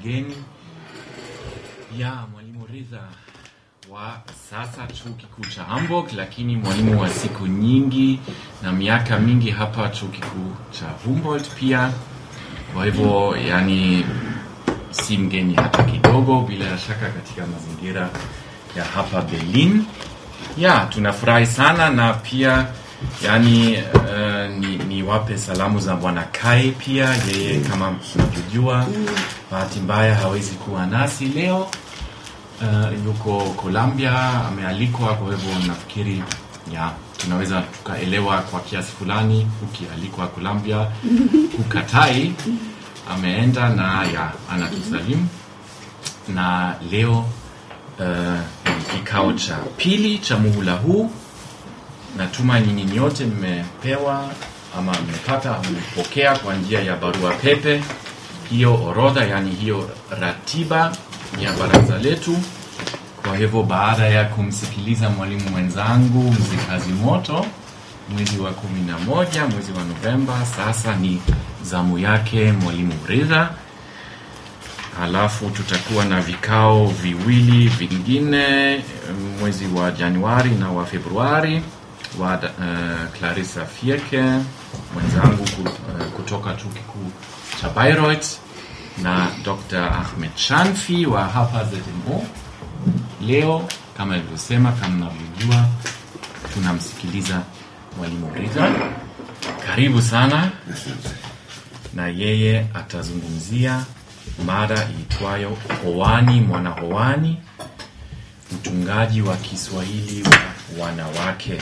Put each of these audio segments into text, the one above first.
wageni. Ya mwalimu Ridha wa sasa chuo kikuu cha Hamburg, lakini mwalimu wa siku nyingi na miaka mingi hapa chuo kikuu cha Humboldt pia. Kwa hivyo yani si mgeni hata kidogo, bila shaka katika mazingira ya hapa Berlin. Ya, tunafurahi sana na pia yani uh, ni, ni wape salamu za bwana Kai pia, yeye kama mnavyojua, bahati mbaya hawezi kuwa nasi leo. Uh, yuko Colombia amealikwa, kwa hivyo nafikiri ya tunaweza tukaelewa kwa kiasi fulani, ukialikwa Colombia hukatai. Ameenda na ya anatusalimu na leo uh, ni kikao cha pili cha muhula huu. Natuma nyinyi nyote mmepewa ama mmepata ama mmepokea kwa njia ya barua pepe hiyo orodha, yani hiyo ratiba ya baraza letu. Kwa hivyo baada ya kumsikiliza mwalimu mwenzangu mzee kazi moto mwezi wa kumi na moja mwezi wa Novemba, sasa ni zamu yake mwalimu Ridha. Halafu tutakuwa na vikao viwili vingine mwezi wa Januari na wa Februari wa uh, Clarissa Fierke mwenzangu ku- uh, kutoka chuo kikuu cha Bayreuth na Dr. Ahmed Shanfi wa hapa ZMO. Leo kama ilivyosema, kama mnavyojua, tunamsikiliza mwalimu Ridha. Karibu sana, na yeye atazungumzia mada iitwayo Hoani Mwana Hoani, utungaji wa Kiswahili wa wanawake,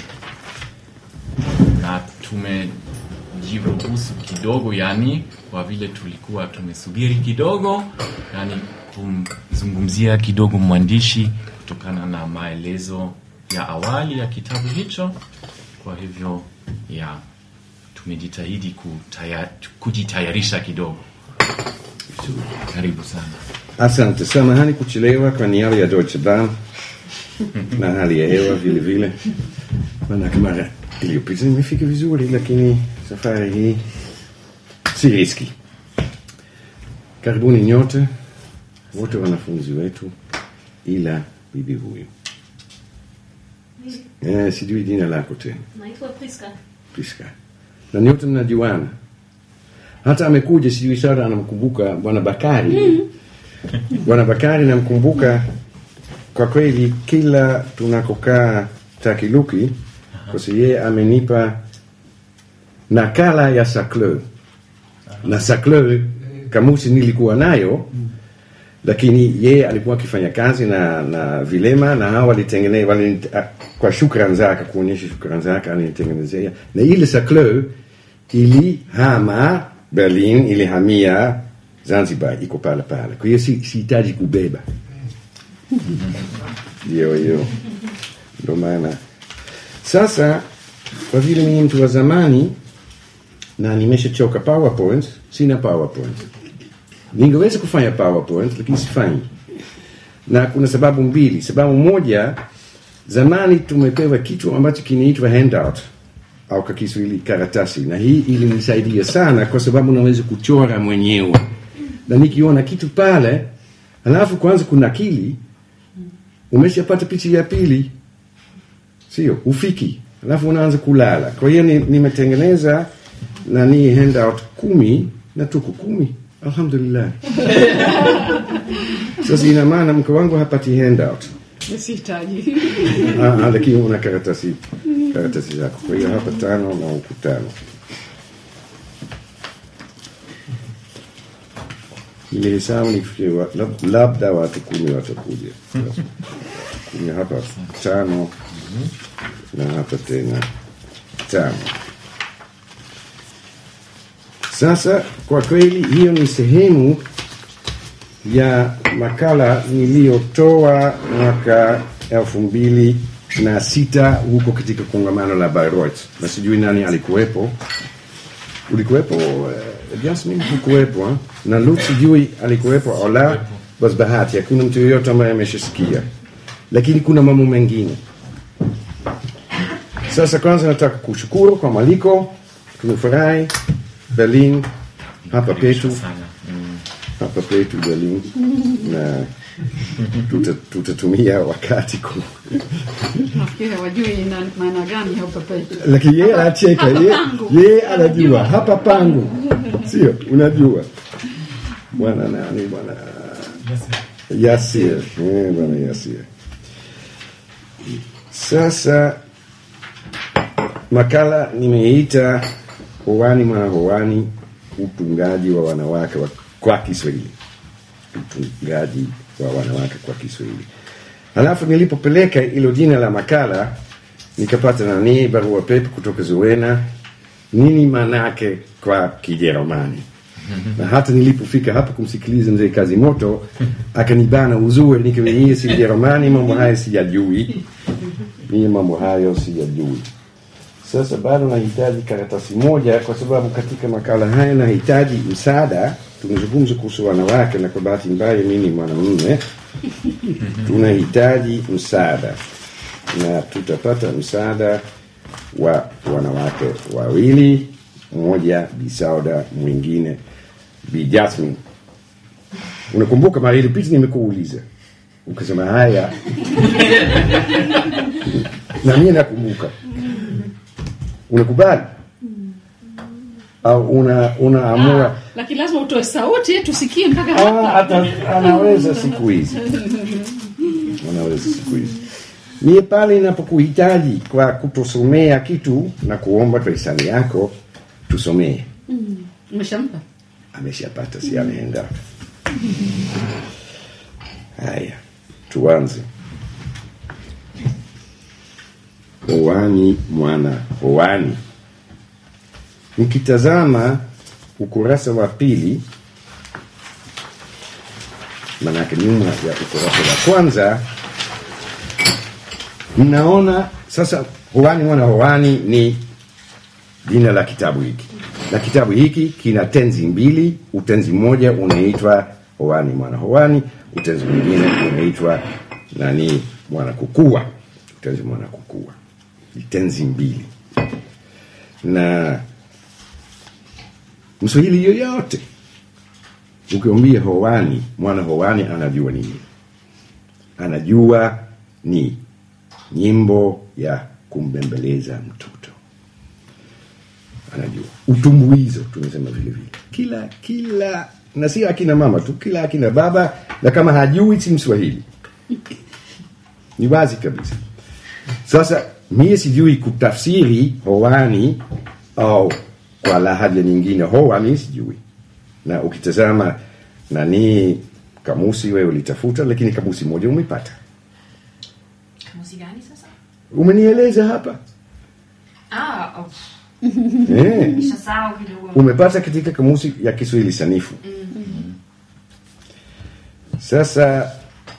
na tumejiruhusu kidogo, yani kwa vile tulikuwa tumesubiri kidogo, yani kumzungumzia kidogo mwandishi kutokana na maelezo ya awali ya kitabu hicho. Kwa hivyo ya tumejitahidi kutaya, kujitayarisha kidogo. Karibu sana. Asante, samahani kuchelewa kwa niaba ya Deutsche Bahn na hali ya hewa vile vile. Manake mara iliyopita nimefika vizuri, lakini safari hii si riski. Karibuni nyote wote wanafunzi wetu, ila bibi huyu eh, sijui jina lako tena Naitwa Priska. Priska, na nyote mnajuana. Hata amekuja sijui Sara anamkumbuka bwana Bakari. Bwana Bakari namkumbuka kwa kweli, kila tunakokaa Takiluki, kwa sababu yeye amenipa nakala ya Sacleux na Sacleux kamusi nilikuwa nayo lakini yeye alikuwa akifanya kazi na na vilema na hao walitengeneza wali, kwa shukrani zake kuonyesha shukrani zake alinitengenezea na ile Sacleux ilihama Berlin ilihamia Zanzibar iko pale pale kwa hiyo si- sihitaji kubeba hiyo hiyo ndo maana sasa kwa vile mimi mtu wa zamani na nimeshachoka powerpoint sina powerpoint ningeweza kufanya powerpoint lakini sifanyi na kuna sababu mbili sababu moja zamani tumepewa kitu ambacho kinaitwa handout au kwa kiswahili karatasi na hii ilinisaidia sana kwa sababu naweza kuchora mwenyewe na nikiona kitu pale halafu kwanza kunakili umeshapata picha ya pili sio ufiki alafu unaanza kulala kwa hiyo ni- nimetengeneza nani handout kumi na tuko kumi alhamdulillah sasa ina maana mke wangu hapati handout Sihitaji. Ah, ah, lakini una karatasi karatasi zako kwa hiyo hapa tano na huku tano nilihesabu nifikie wa- lab- labda watu kumi watakuja kumi hapa tano na hapa tena tano sasa kwa kweli hiyo ni sehemu ya makala niliyotoa mwaka elfu mbili na sita huko katika kongamano la Bayreuth, na sijui nani alikuwepo. Ulikuwepo uh, Jasmin? Hukuwepo eh? na Lut sijui alikuwepo au la. Basi bahati, hakuna mtu yoyote ambaye ameshasikia, lakini kuna mambo mengine. Sasa kwanza nataka kushukuru kwa mwaliko, tumefurahi Berlin hapa petu sana. Mm. hapa petu Berlin na tuta- tutatumia wakati ku nafikiri hawajui ina maana gani hapa petu lakini yeye anacheka Hapa yeye pangu. yeye anajua hapa pangu sio unajua bwana nani bwana Yasir eh bwana Yasir sasa makala nimeita hoani mwana hoani utungaji wa wanawake wa, kwa Kiswahili utungaji wa wanawake kwa Kiswahili halafu nilipopeleka hilo jina la makala nikapata nani barua pepe kutoka Zuena nini manake kwa Kijerumani na hata nilipofika hapa kumsikiliza mzee kazi moto akanibana uzuri nikamwambia si Jerumani mambo haya sijajui mimi mambo hayo sijajui sasa bado nahitaji karatasi moja kwa sababu katika makala haya nahitaji msaada tunazungumza kuhusu wanawake na kwa bahati mbaya mimi ni mwanamume tunahitaji msaada na tutapata msaada wa wanawake wawili mmoja bisauda mwingine bi Jasmine unakumbuka mara iliyopita nimekuuliza ukasema haya na mimi nakumbuka unakubali au una unaamua lakini lazima utoe sauti tusikie mpaka hapa Ah, ata- anaweza siku hizi anaweza siku hizi mie pale inapokuhitaji kwa kutusomea kitu na kuomba kwa hisani yako tusomee umeshampa ameshapata si ameenda haya tuanze hoani mwana hoani mkitazama ukurasa wa pili manake nyuma ya ukurasa wa kwanza mnaona sasa hoani mwana hoani ni jina la kitabu hiki na kitabu hiki kina tenzi mbili utenzi mmoja unaitwa hoani mwana hoani utenzi mwingine unaitwa nani mwana kukua utenzi mwana kukua ni tenzi mbili na mswahili yoyote ukiambia hoani mwana hoani anajua nini anajua ni nyimbo ya kumbembeleza mtoto anajua utumbuizo tumesema vile vile kila kila na sio akina mama tu kila akina baba na kama hajui si mswahili ni wazi kabisa sasa mie sijui kutafsiri hoani au kwa lahaja nyingine hoa mi sijui na ukitazama nani kamusi wewe ulitafuta lakini kamusi moja umepata Kamusi gani sasa? umenieleza hapa Ah, oh, eh. nishasahau kidogo. umepata katika kamusi ya kiswahili sanifu sasa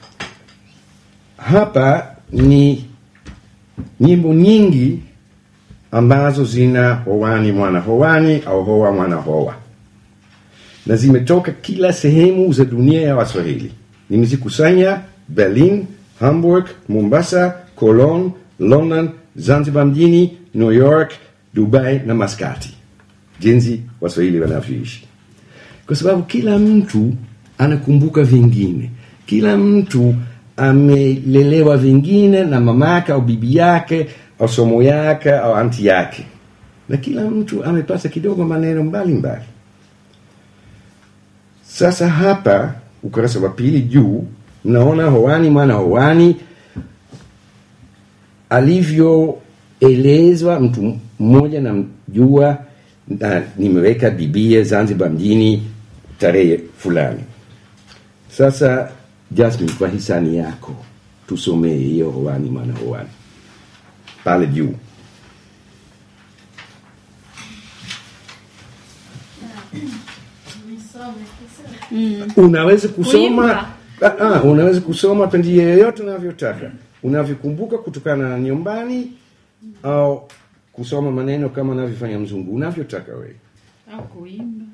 hapa ni nyimbo nyingi ambazo zina hoani mwana hoani au hoa mwana hoa na zimetoka kila sehemu za dunia ya waswahili nimezikusanya berlin hamburg mombasa cologne london zanzibar mjini new york dubai na maskati jinsi waswahili wanavyoishi kwa sababu kila mtu anakumbuka vingine kila mtu amelelewa vingine na mamake au bibi yake au somo yake au anti yake na kila mtu amepata kidogo maneno mbalimbali mbali. sasa hapa ukurasa wa pili juu mnaona hoani mwana hoani alivyoelezwa mtu mmoja namjua na nimeweka bibia zanzibar mjini tarehe fulani sasa jasmin kwa hisani yako tusomee hiyo hoani mwana hoani pale juu unaweza kusoma Kuimba. ah, ah, unaweza kusoma kwa njia yoyote unavyotaka unavyokumbuka kutokana na nyumbani au kusoma maneno kama unavyofanya mzungu unavyotaka wewe au kuimba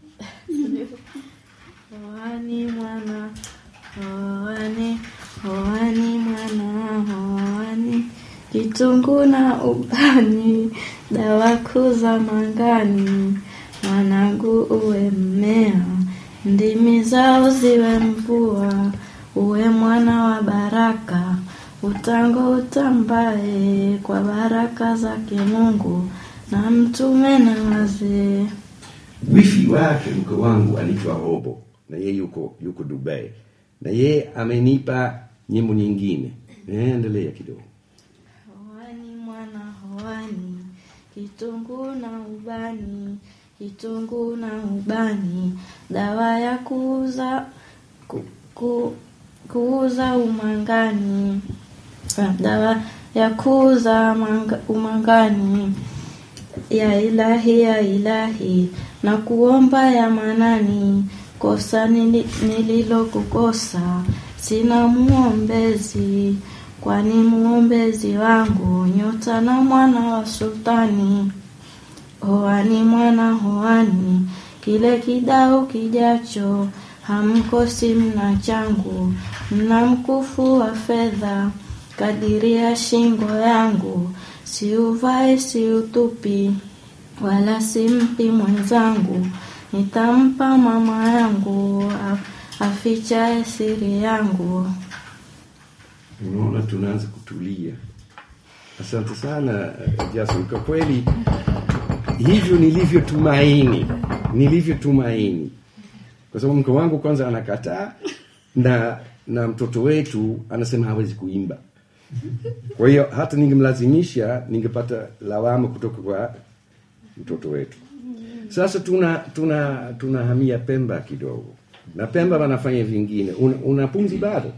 Hoani mwana, hoani, hoani mwana, hoani, kitunguu na ubani, dawa kuu za mangani, mwanangu uwe mmea, ndimi zao ziwe mvua, uwe mwana wa baraka, utango utambaye kwa baraka zake Mungu na mtume na wazee. wifi wake mke wangu anaitwa Robo na yeye yuko yuko Dubai na yeye amenipa nyimbo nyingine. Eh, endelea kidogo. Hoani mwana hoani, kitunguu na ubani, kitunguu na ubani, dawa ya kuuza ku, ku, kuuza umangani, Ah, dawa ya kuuza manga, umangani ya ilahi ya ilahi na kuomba ya manani kosa nili- nililokukosa sina muombezi kwani muombezi wangu nyota na mwana wa sultani hoani mwana hoani kile kidao kijacho hamkosi mna changu mna mkufu wa fedha kadiri ya shingo yangu siuvae siutupi wala simpi mwenzangu nitampa mama yangu af- afichaye siri yangu Unaona, tunaanza kutulia. Asante sana eh, Jason, kwa kweli hivyo nilivyotumaini, nilivyotumaini, kwa sababu mke wangu kwanza anakataa na na mtoto wetu anasema hawezi kuimba. Kwa hiyo hata ningemlazimisha ningepata lawama kutoka kwa mtoto wetu. Sasa tuna tuna tunahamia Pemba kidogo, na Pemba wanafanya vingine. Una, una pumzi bado?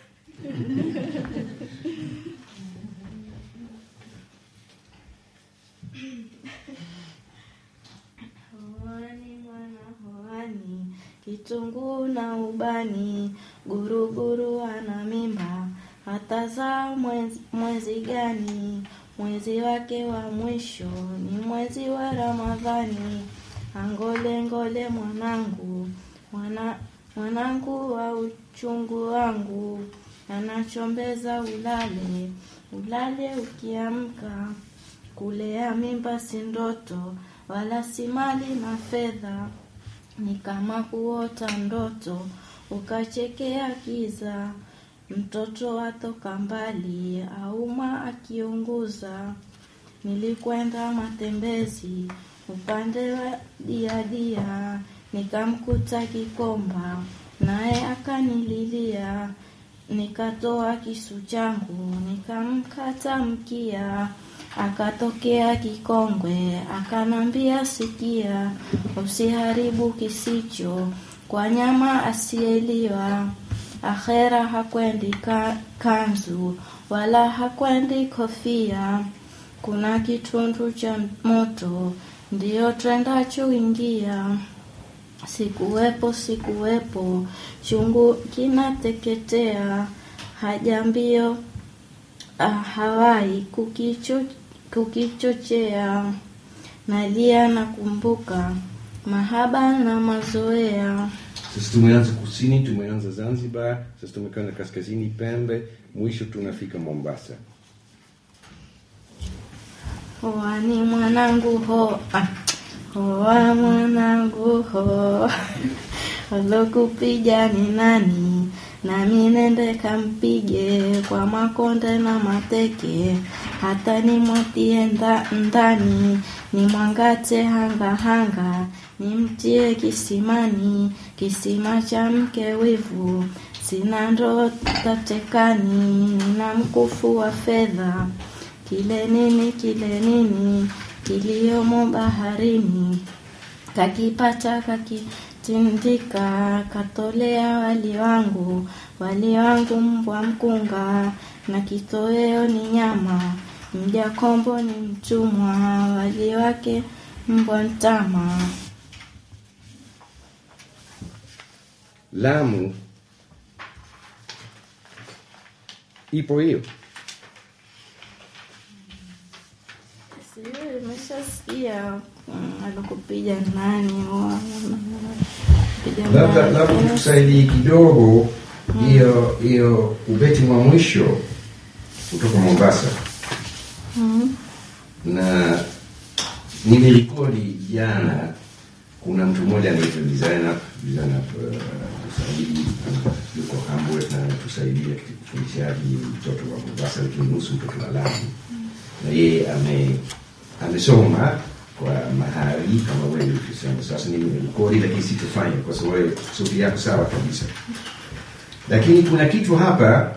Hoani mwana hoani, kitunguu na ubani, guruguru ana mimba, atazaa mwezi, mwezi gani? Mwezi wake wa mwisho ni mwezi wa Ramadhani. Angole ngole mwanangu, mwana, mwanangu wa uchungu wangu, anachombeza ulale, ulale ukiamka kulea mimba si ndoto wala si mali na fedha ni kama kuota ndoto ukachekea kiza mtoto atoka mbali auma akiunguza nilikwenda matembezi upande wa diadia nikamkuta kikomba naye akanililia nikatoa kisu changu nikamkata mkia akatokea kikongwe akanambia sikia usiharibu kisicho kwa nyama asiyeliwa akhera hakwendi ka, kanzu wala hakwendi kofia kuna kitundu cha moto ndiyo twendacho ingia sikuwepo sikuwepo chungu kinateketea haja mbio ah, hawai kukicho, kukichochea nalia nakumbuka mahaba na mazoea Sasa tumeanza kusini, tumeanza Zanzibar, sasa tumekwenda kaskazini Pembe, mwisho tunafika Mombasa. Hoani mwanangu ho ah, hoa mwanangu ho alokupiga ni nani? Nami nende kampige kwa makonde na mateke, hata nimwatie nda, ndani nimwangate hanga hanga, nimtie kisimani, kisima cha mke wivu. Sina ndoo tatekani, nina mkufu wa fedha kile nini kile nini kiliomo baharini kakipata kakitindika katolea wali wangu wali wangu mbwa mkunga na kitoweo ni nyama mja kombo ni mtumwa wali wake mbwa mtama Lamu ipo hiyo. Sijui, nimeshasikia mm, alikupiga nani wa- piga Labda nani. labda tukusaidie kidogo hiyo hiyo ubeti wa mwisho kutoka Mombasa Mm. na nimerekodi jana kuna mtu mmoja anaitwa designer designer uh, Saidi ana- yuko Hamburg na anatusaidia katika ufundishaji mtoto wa Mombasa lakini nusu mtoto wa Lamu na yeye ame amesoma kwa mahali kama wewe ulivyosema sasa nimerekodi lakini sitofanya kwa sababu wewe sauti yako sawa kabisa lakini kuna kitu hapa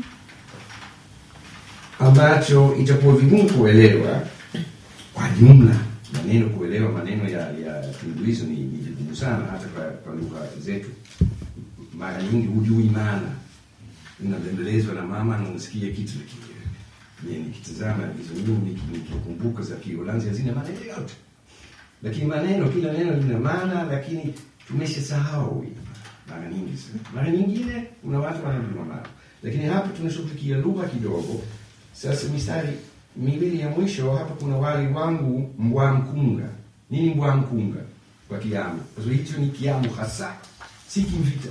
ambacho itakuwa vigumu kuelewa kwa jumla maneno kuelewa maneno ya ya kiingereza ni, ni vigumu sana hata kwa, kwa lugha zetu mara nyingi hujui maana unabembelezwa na mama na unasikia kitu lakini je nikitazama hizo nyimbo niki- nikikumbuka za kiholanzi hazina maana yoyote lakini maneno kila neno lina maana lakini tumeshasahau mara nyingi sana mara nyingine kuna watu wanajua maana lakini hapa tunashughulikia lugha kidogo sasa mistari miwili ya mwisho hapa kuna wali wangu mbwa mkunga nini mbwa mkunga kwa kiamu kwa sababu hicho ni kiamu hasa si kimvita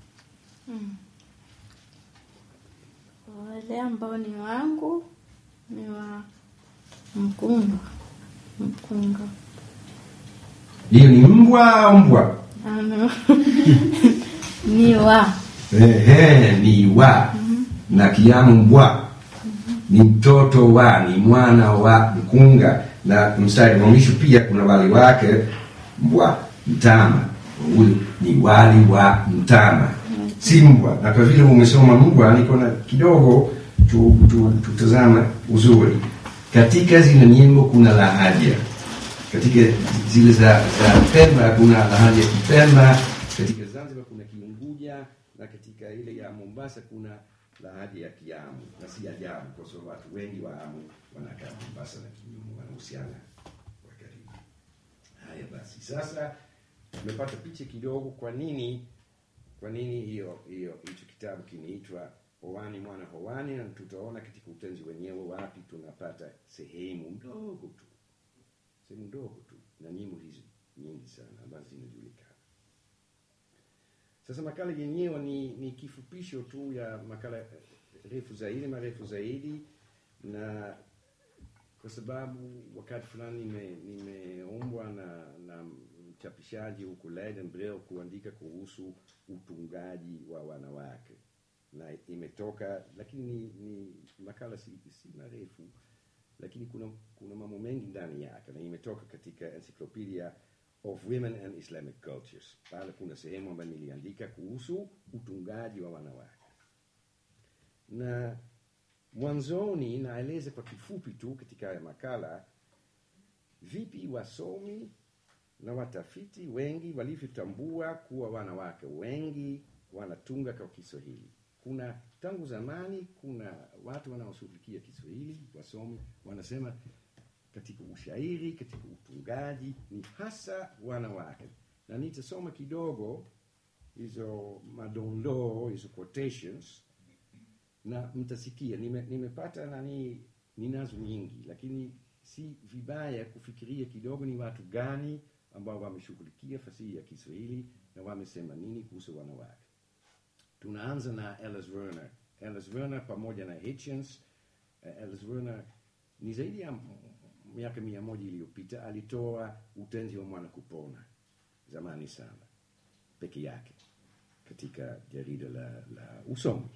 wale ambao ni wangu ni wa mkunga mkunga hiyo ni mbwa au mbwa Ano. ni wa Ehe, ni wa na kiamu mbwa ni mtoto wa ni mwana wa mkunga na mstari wa mwisho pia kuna wali wake mbwa mtama huyu ni wali wa mtama si mbwa na kwa vile umesoma mbwa niko na kidogo tu, tu, tutazama uzuri katika zile nyimbo kuna lahaja katika zile za, za Pemba kuna lahaja ya Kipemba, katika Zanzibar kuna Kiunguja na katika ile ya Mombasa kuna lahaja ya Kiamu, na si ajabu kwa sababu watu wengi wa Amu wanakaa Mombasa na Kinyumu, wanahusiana kwa karibu. Haya basi, sasa tumepata picha kidogo, kwa nini kwa nini hiyo hiyo hicho kitabu kinaitwa Howani mwana Howani, na tutaona katika utenzi wenyewe wapi tunapata sehemu ndogo tu sehemu ndogo tu na nyimbo hizi nyingi sana ambazo zinajulikana sasa makala yenyewe ni, ni kifupisho tu ya makala eh, refu zaidi marefu zaidi na kwa sababu wakati fulani nime- nimeombwa na, na mchapishaji huku Leiden Brill kuandika kuhusu utungaji wa wanawake na imetoka lakini ni, ni makala si, si marefu lakini kuna, kuna mambo mengi ndani yake na imetoka katika encyclopedia of women and islamic cultures pale kuna sehemu ambayo niliandika kuhusu utungaji wa wanawake na mwanzoni naeleza kwa kifupi tu katika haya makala vipi wasomi na watafiti wengi walivyotambua kuwa wanawake wengi wanatunga kwa kiswahili kuna tangu zamani kuna watu wanaoshughulikia kiswahili wasomi wanasema katika ushairi katika utungaji ni hasa wanawake na nitasoma kidogo hizo madondoo hizo quotations na mtasikia nime- nimepata nani ninazo nyingi lakini si vibaya kufikiria kidogo ni watu gani ambao wameshughulikia fasihi ya kiswahili na wamesema nini kuhusu wanawake tunaanza na Alice Werner. Alice Werner pamoja na Hitchens. Uh, Alice Werner ni zaidi ya m- miaka mia moja iliyopita alitoa utenzi wa mwana kupona zamani sana peke yake katika jarida la, la usomi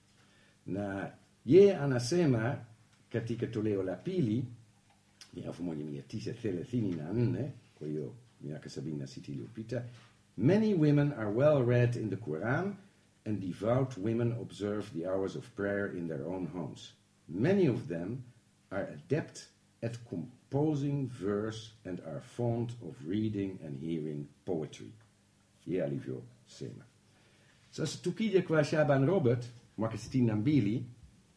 na yeye anasema katika toleo la pili ni elfu moja mia tisa thelathini na nne kwa hiyo miaka sabini na sita iliyopita many women are well read in the quran and devout women observe the hours of prayer in their own homes many of them are adept at composing verse and are fond of reading and hearing poetry ye alivyosema sasa tukija kwa shaban robert mwaka sitini na mbili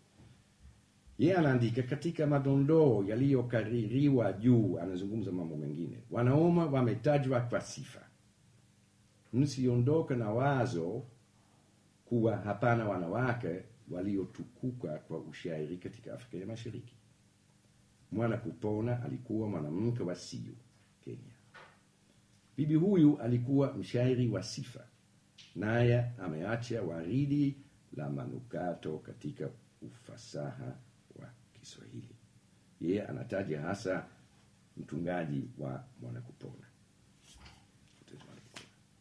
ye anaandika katika madondoo yaliyokaririwa juu anazungumza mambo mengine wanaume wametajwa kwa sifa msiondoke na wazo kuwa hapana wanawake waliotukuka kwa ushairi katika afrika ya mashariki mwana kupona alikuwa mwanamke wa siu kenya bibi huyu alikuwa mshairi wa sifa naye ameacha waridi la manukato katika ufasaha wa kiswahili yeye anataja hasa mtungaji wa mwanakupona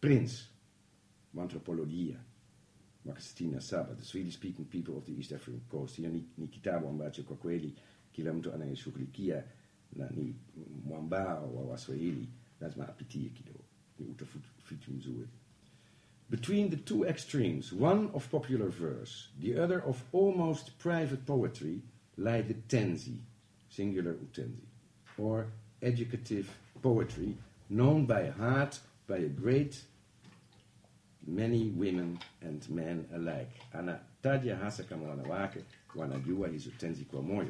Prince wa anthropolojia mwaka 67 the Swedish speaking people of the East African coast. Hiyo ni, ni kitabu ambacho kwa kweli kila mtu anayeshughulikia na ni mwambao wa Waswahili lazima apitie kidogo, ni utafiti mzuri. Between the two extremes, one of popular verse, the other of almost private poetry, lie the tenzi, singular utenzi, or educative poetry, known by heart by a great many women and men alike. Anataja hasa kama wanawake wanajua hizo tenzi kwa moyo.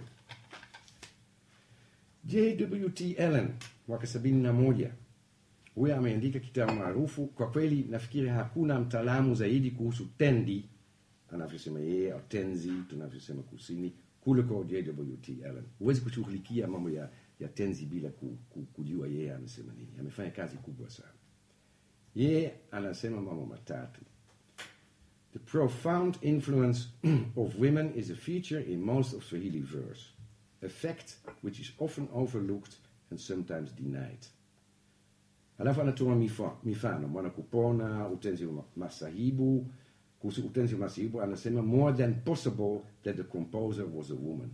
J.W.T. Allen mwaka sabini na moja huyo ameandika kitabu maarufu. Kwa kweli nafikiri hakuna mtaalamu zaidi kuhusu tendi anavyosema yeye au tenzi tunavyosema kusini kuliko J.W.T. Allen. Huwezi kushughulikia mambo ya, ya tenzi bila ku, ku, kujua yeye amesema nini. Amefanya kazi kubwa sana. Yeye anasema mambo matatu. The profound influence of women is a feature in most of Swahili verse, a fact which is often overlooked and sometimes denied. Alafu anatoa mifa- mifano mwana kupona, utenzi wa masahibu. Kuhusu utenzi wa masahibu anasema more than possible that the composer was a woman.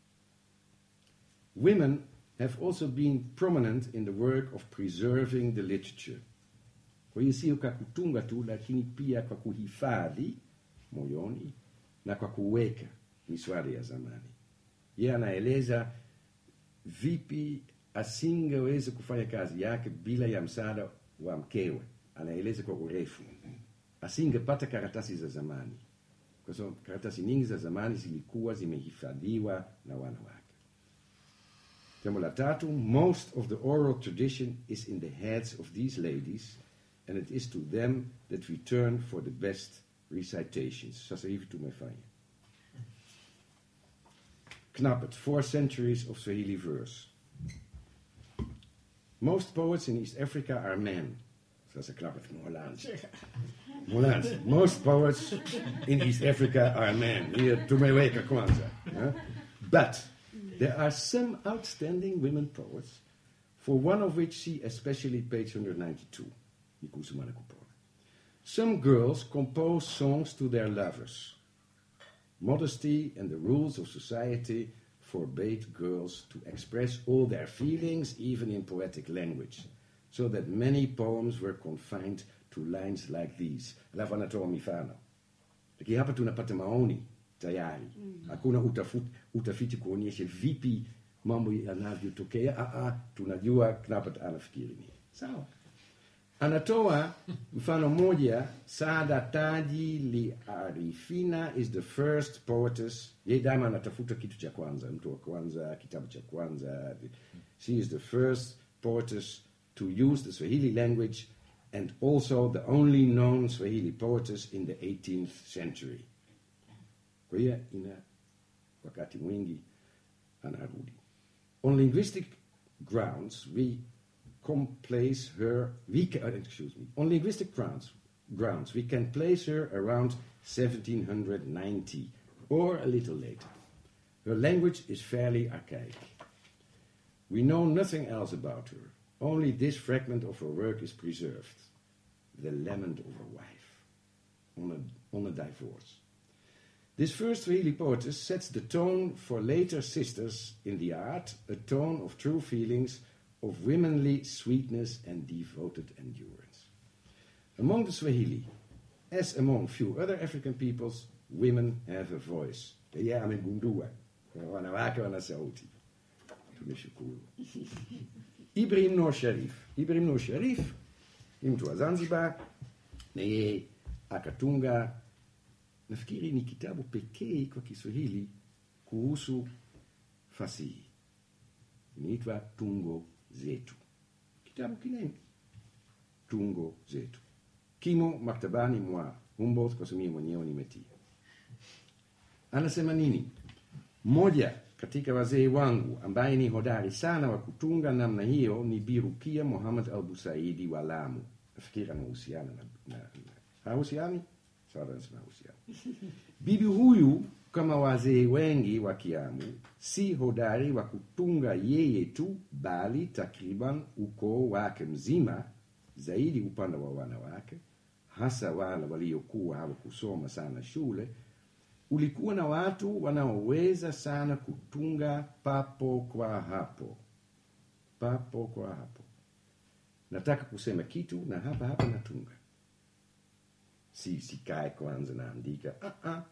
Women have also been prominent in the work of preserving the literature. Kwa hiyo sio kwa kutunga tu, lakini pia kwa kuhifadhi moyoni na kwa kuweka miswada ya zamani. Yeye anaeleza vipi asingeweza kufanya kazi yake bila ya msaada wa mkewe. Anaeleza kwa urefu, asingepata karatasi za zamani, kwa sababu karatasi nyingi za zamani zilikuwa zimehifadhiwa na wanawake. Jambo la tatu, most of the oral tradition is in the heads of these ladies and it is to them that we turn for the best recitations. Sasa hivi tumefanya. Knap it, four centuries of Swahili verse. Most poets in East Africa are men. Sasa knap het, Hollands. Hollands. Most poets in East Africa are men. Hier, tumeweka kwanza. huh? But there are some outstanding women poets, for one of which see especially page 192. Nikusumana Kupona. Some girls compose songs to their lovers. Modesty and the rules of society forbade girls to express all their feelings, even in poetic language, so that many poems were confined to lines like these. Alafu anatoa mifano. Lakini hapa tunapata maoni tayari. Hakuna utafut, utafiti kuonyesha vipi mambo yanavyotokea. Ah, ah, tunajua Knappert anafikiri nini. Sawa. Anatoa mfano moja, Sada Taji Li Arifina is the first poetess. Ye daima anatafuta kitu cha kwanza, mtu wa kwanza, kitabu cha kwanza. She is the first poetess to use the Swahili language and also the only known Swahili poetess in the 18th century. Kwa hiyo ina wakati mwingi anarudi. On linguistic grounds, we can place her, we can, uh, excuse me, on linguistic grounds, grounds, we can place her around 1790 or a little later. Her language is fairly archaic. We know nothing else about her. Only this fragment of her work is preserved. The lament of her wife on a, on a divorce. This first Swahili poetess sets the tone for later sisters in the art, a tone of true feelings, of womanly sweetness and devoted endurance. Among the Swahili, as among few other African peoples, women have a voice. Ya amegundua wanawake wana sauti. Tumeshukuru. Ibrahim Noor Sharif. Ibrahim Noor Sharif ni mtu wa Zanzibar na yeye akatunga nafikiri ni kitabu pekee kwa Kiswahili kuhusu fasihi, inaitwa Tungo Zetu. Kitabu kinene, Tungo Zetu, kimo maktabani mwa Humboldt, kwa sababu mimi mwenyewe nimetia. Anasema nini? Mmoja katika wazee wangu ambaye ni hodari sana wa kutunga namna hiyo ni Birukia Muhammad al Busaidi wa Lamu. Nafikiri anahusiana na, na, na hahusiani sawa, nasema hahusiani. Bibi huyu kama wazee wengi wa Kiamu si hodari wa kutunga yeye tu, bali takriban ukoo wake mzima zaidi upande wa wanawake, hasa wale waliokuwa hawakusoma sana shule, ulikuwa na watu wanaoweza sana kutunga papo kwa hapo, papo kwa hapo. Nataka kusema kitu na hapa hapa natunga, si sikae kwanza naandika. Ah, ah.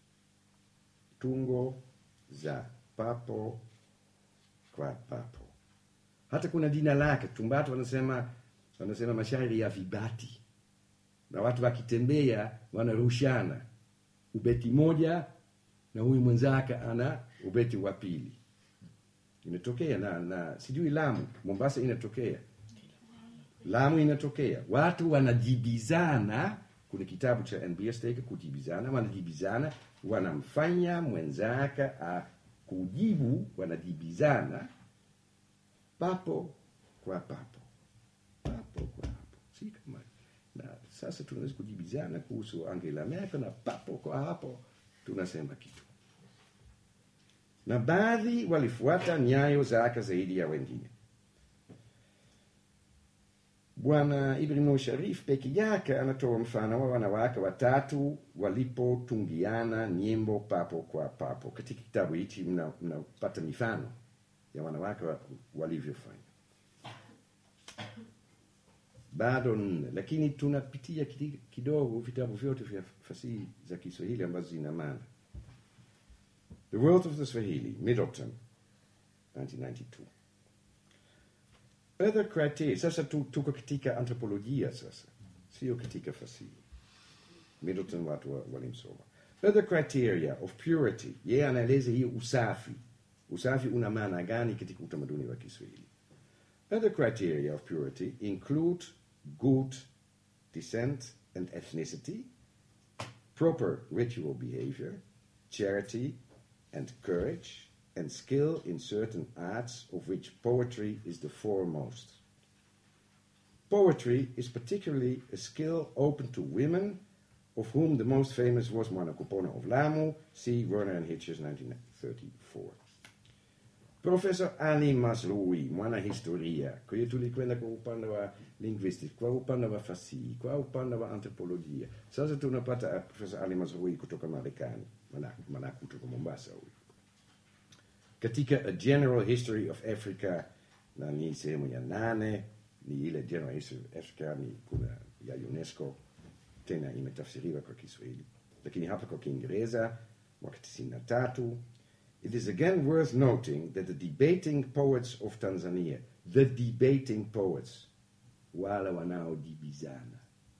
Tungo za papo kwa papo. Hata kuna jina lake Tumbatu wanasema wanasema mashairi ya vibati, na watu wakitembea wanarushana ubeti moja na huyu mwenzake ana ubeti wa pili. Inatokea na, na sijui Lamu, Mombasa inatokea, Lamu inatokea, watu wanajibizana. Kuna kitabu cha NBS teke kujibizana, wanajibizana, wanamfanya mwenzake a kujibu, wanajibizana papo kwa papo, papo kwa hapo, si kama na sasa tunaweza kujibizana kuhusu Angela Merkel na papo kwa hapo tunasema kitu, na baadhi walifuata nyayo zake zaidi ya wengine. Bwana Ibrahim Sharif peke yake anatoa mfano wa wanawake watatu walipotungiana nyimbo papo kwa papo. Katika kitabu hichi mnapata mna mifano ya wanawake wa- walivyofanya bado nne, lakini tunapitia kidi- kidogo vitabu vyote vya fasihi za Kiswahili ambazo zina maana. The World of the Swahili, Middleton, 1992. Other criteria, sasa tu- tuko katika anthropolojia sasa, sio katika fasihi. Middleton watu wa- walimsoma. Other criteria of purity, yeye anaeleza hiyo usafi. Usafi una maana gani katika utamaduni wa Kiswahili? Other criteria of purity include good descent and ethnicity, proper ritual behavior, charity and courage, and skill in certain arts of which poetry is the foremost. Poetry is particularly a skill open to women, of whom the most famous was Mwanakupona of Lamu, see Werner and Hitchens, 1934. Professor Ali Masrui, mwanahistoria, kwa hiyo tulikwenda kwa upande wa linguistics, kwa upande wa fasihi, kwa upande wa anthropolojia. Sasa tunapata uh, Professor Ali Masrui kutoka Marekani, maana maana kutoka Mombasa huyu. Katika A General History of Africa, na ni sehemu ya nane, ni ile General History of Africa, ni kuna ya UNESCO, tena imetafsiriwa kwa Kiswahili, lakini hapa kwa Kiingereza mwaka 93 It is again worth noting that the debating poets of Tanzania, the debating poets, wale wanaojibizana,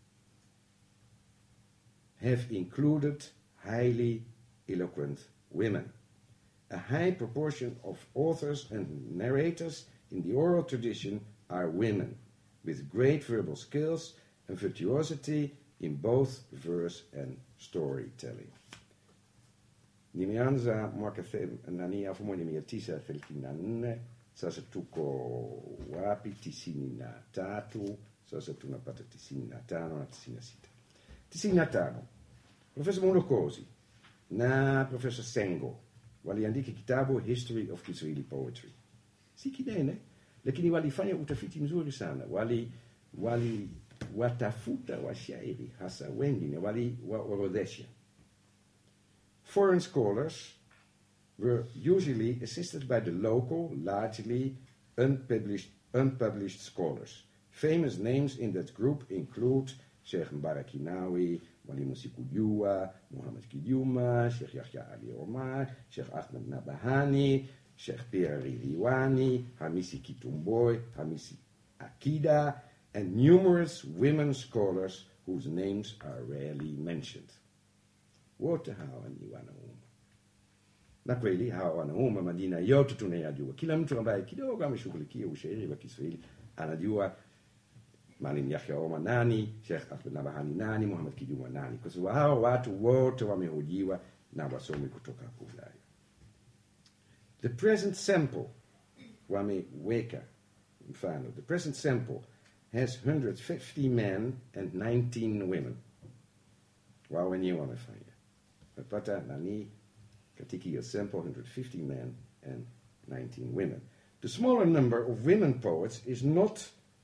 have included highly eloquent women. A high proportion of authors and narrators in the oral tradition are women, with great verbal skills and virtuosity in both verse and storytelling. Nimeanza mwaka the- nani elfu moja mia tisa thelathini na nne sasa tuko wapi? tisini na tatu sasa tunapata tisini na tano na tisini na sita tisini na tano Profesa Molokozi na Profesa Sengo waliandika kitabu History of Kiswahili Poetry, si kinene, lakini walifanya utafiti mzuri sana. Wali wali watafuta washairi hasa wengine wali waorodhesha Foreign scholars were usually assisted by the local, largely unpublished, unpublished scholars. Famous names in that group include Sheikh Mbarak Inawi, Mwalimu Sikujua, Muhammad Kijuma, Sheikh Yahya Ali Omar, Sheikh Ahmed Nabahani, Sheikh Pierre Riliwani, Hamisi Kitumboy, Hamisi Akida, and numerous women scholars whose names are rarely mentioned. wote hawa ni wanaume na kweli hawa wanaume majina yote tunayajua kila mtu ambaye kidogo ameshughulikia ushairi wa kiswahili anajua Maalim Yahya Omar nani, Sheikh Ahmed Nabahani nani, Muhammad Kijuma nani, kwa sababu hao watu wote wamehojiwa na wasomi kutoka hapo Ulaya. The present sample wameweka mfano, the present sample has 150 men and 19 women. Wao wenyewe wamefanya wamepata nani katika hiyo sample 150 men and 19 women. The smaller number of women poets is not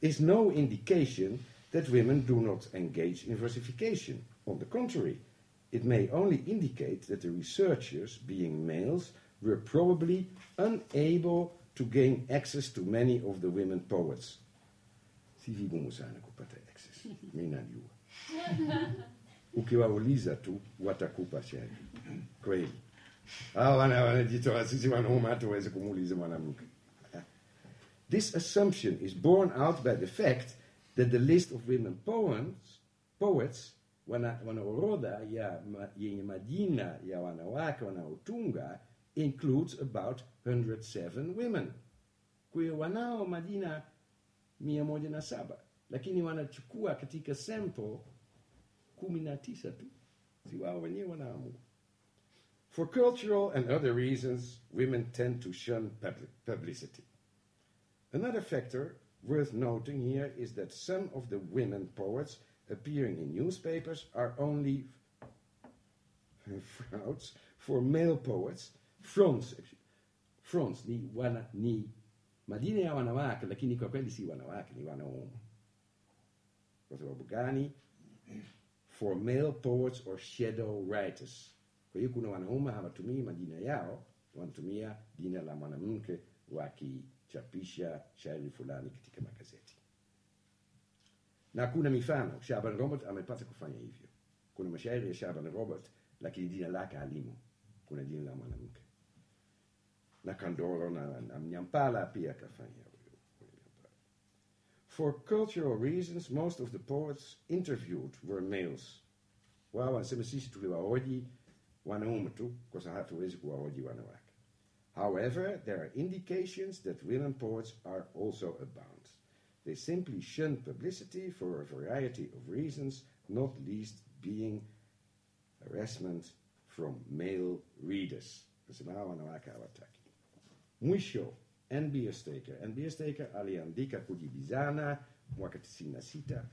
is no indication that women do not engage in versification. On the contrary, it may only indicate that the researchers, being males, were probably unable to gain access to many of the women poets. Si vigumu sana kupata access. Mimi najua. Ukiwauliza tu watakupa shauri. Kweli. Hao wana wanajitoa sisi wanaume hatuwezi kumuuliza mwanamke. This assumption is borne out by the fact that the list of women poems, poets wana, wana orodha ya ma, yenye majina ya wanawake wanaotunga includes about 107 women. Kwa hiyo wanao majina mia moja na saba lakini wanachukua katika sample kumi na tisa tu, si wao wenyewe wanaamua. For cultural and other reasons, women tend to shun public publicity. Another factor worth noting here is that some of the women poets appearing in newspapers are only frauds for male poets. Fronts, fronts ni, wana, ni majina ya wanawake, lakini kwa kweli si wanawake, ni wanaume. Kwa sababu gani? For male poets or shadow writers. Kwa hiyo kuna wanaume hawatumii majina yao, wanatumia jina la mwanamke wakichapisha shairi fulani katika magazeti. Na kuna mifano, Shaban Robert amepata kufanya hivyo. Kuna mashairi ya Shaban Robert, lakini jina lake halimo, kuna jina la mwanamke. Na Kandoro na, na Mnyampala pia akafanya huyo huyo Mnyampala. For cultural reasons, most of the poets interviewed were males. Wao wanasema sisi tuliwahoji wanaume tu, kwa sababu hatuwezi kuwahoji wanawake. However, there are indications that women poets are also abound. They simply shun publicity for a variety of reasons, not least being harassment from male readers. Nasema hawa wanawake hawataki. Mwisho, N.B. Staker. N.B. Staker aliandika kujibizana mwaka 96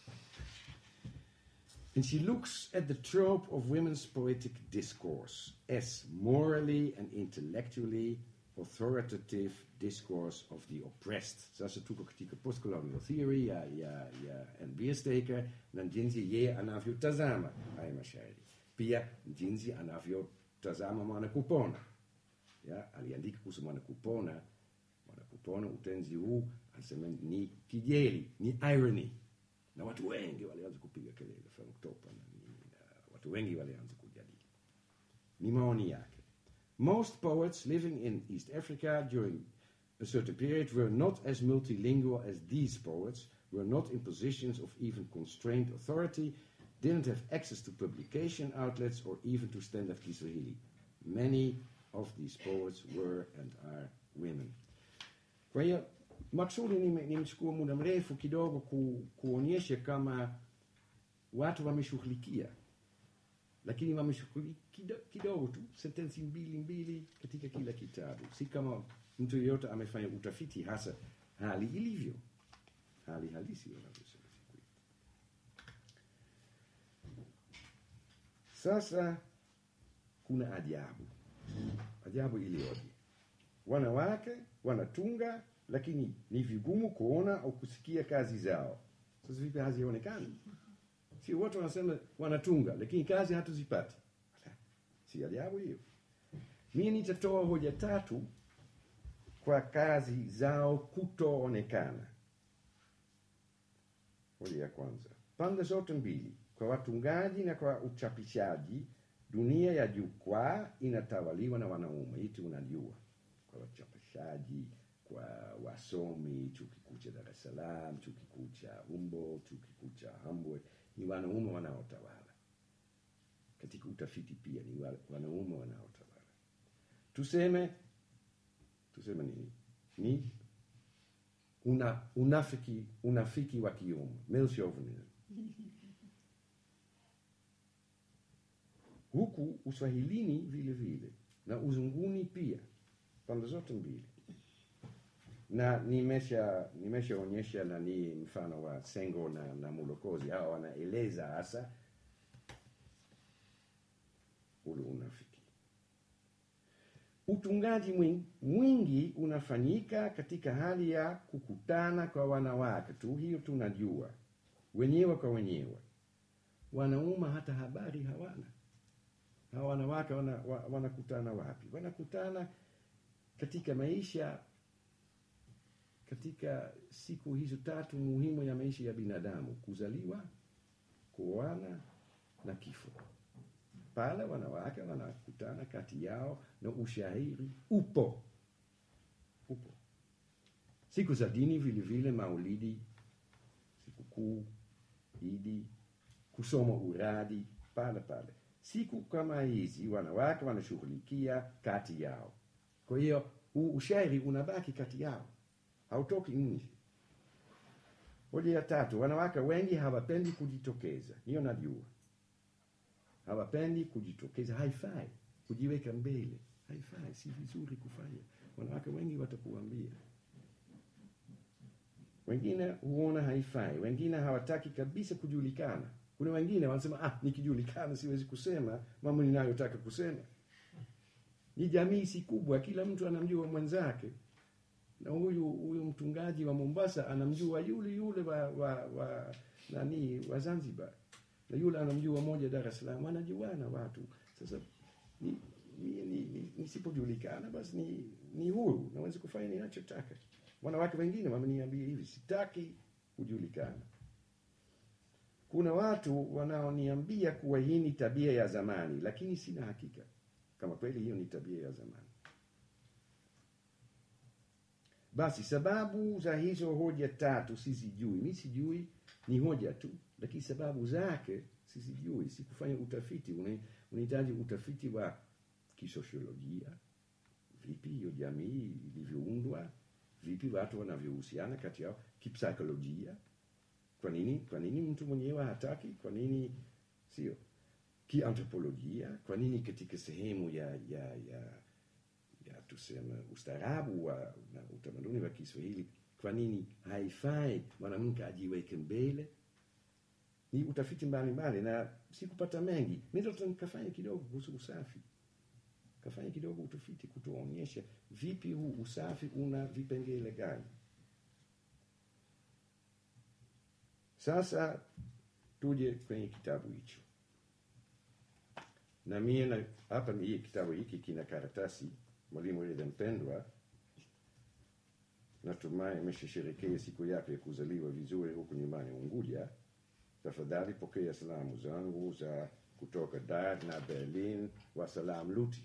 and she looks at the trope of women's poetic discourse as morally and intellectually authoritative discourse of the oppressed. Sasa tuko katika postcolonial theory ya, ya, ya N.B. Staker na jinsi yeye anavyotazama haya mashairi. Pia jinsi anavyotazama mwanakupona. Ya, aliandika kuhusu mwanakupona. Mwanakupona utenzi huu anasema ni kijeli, ni irony na watu wengi walianza kupiga kelele Frank Topa na nini, na watu wengi walianza kujadili. Ni maoni yake. Most poets living in East Africa during a certain period were not as multilingual as these poets, were not in positions of even constrained authority, didn't have access to publication outlets or even to standard Kiswahili. Many of these poets were and are women. Kwa hiyo maksudi nime- nimechukua muda mrefu kidogo ku, kuonyesha kama watu wameshughulikia, lakini wameshughulikia kido- kidogo tu, sentensi mbili mbili katika kila kitabu, si kama mtu yeyote amefanya utafiti hasa hali ilivyo, hali halisi wanavyosema siku hizi. Sasa kuna ajabu, ajabu iliyoje! Wanawake wanatunga, lakini ni vigumu kuona au kusikia kazi zao. Sasa vipi hazionekani? Si wote wanasema wanatunga, lakini kazi hatuzipati. Ala, Si ajabu hiyo? Mimi nitatoa hoja tatu kwa kazi zao kutoonekana. Hoja ya kwanza, pande zote mbili, kwa watungaji na kwa uchapishaji, dunia ya jukwaa inatawaliwa na wanaume. Hii unajua, kwa wachapishaji, kwa wasomi, chuo kikuu cha Dar es Salaam, chuo kikuu cha Humboldt, chuo kikuu cha Hamburg, ni wanaume wanaotawala. Katika utafiti pia ni wa- wanaume wanaotawala. Tuseme tuseme nini? Ni una, unafiki unafiki wa kiume, male chauvinism. Huku uswahilini vile vile na uzunguni pia, pande zote mbili na nimesha nimeshaonyesha nani mfano wa Sengo na, na Mulokozi. Hawa wanaeleza hasa ule unafiki. utungaji mwingi, mwingi unafanyika katika hali ya kukutana kwa wanawake tu, hiyo tunajua, wenyewe kwa wenyewe. Wanaume hata habari hawana. Hawa wanawake wana, wa- wanakutana wapi? Wanakutana katika maisha, katika siku hizo tatu muhimu ya maisha ya binadamu: kuzaliwa, kuoana na kifo pale wanawake wanakutana kati yao na ushairi upo upo siku za dini vile vile maulidi sikukuu idi kusoma uradi pale pale siku kama hizi wanawake wanashughulikia kati yao kwa hiyo huu ushairi unabaki kati yao hautoki nje hoja ya tatu wanawake wengi hawapendi kujitokeza hiyo najua hawapendi kujitokeza, haifai kujiweka mbele, haifai, si vizuri kufanya. Wanawake wengi watakuambia, wengine huona haifai, wengine hawataki kabisa kujulikana. Kuna wengine wanasema ah, nikijulikana siwezi kusema mambo ninayotaka kusema. Ni jamii si kubwa, kila mtu anamjua mwenzake, na huyu huyu mtungaji wa Mombasa anamjua yule yule wa, wa, wa nani wa Zanzibar na yule anamjua moja Dar es Salaam, wanajuana watu. Sasa ni, ni, ni, ni, nisipojulikana basi ni, ni huru, naweza kufanya ninachotaka. Wanawake wengine wameniambia hivi, sitaki kujulikana. Kuna watu wanaoniambia kuwa hii ni tabia ya zamani, lakini sina hakika kama kweli hiyo ni tabia ya zamani. Basi sababu za hizo hoja tatu sizijui, mi sijui, ni hoja tu, lakini sababu zake sizijui, sikufanya utafiti. Una- Unahitaji utafiti wa kisosiolojia, vipi hiyo jamii ilivyoundwa, vipi watu wanavyohusiana kati yao, kipsikolojia, kwa nini kwa nini mtu mwenyewe hataki, kwa nini sio, kiantropolojia, kwa nini katika sehemu ya ya ya ya tuseme ustaarabu wa na utamaduni wa Kiswahili, kwa nini haifai mwanamke ajiweke mbele? Ni utafiti mbalimbali na sikupata mengi. Middleton kafanya kidogo kuhusu usafi, kafanya kidogo utafiti kutuonyesha vipi huu usafi una vipengele gani. Sasa tuje kwenye kitabu hicho, na mie na hapa ni hii kitabu hiki kina karatasi mwalimu yule mpendwa, natumai ameshasherekea siku yake ya kuzaliwa vizuri huku nyumbani Unguja. Tafadhali pokea salamu zangu za kutoka Dar na Berlin wa Salam Luti.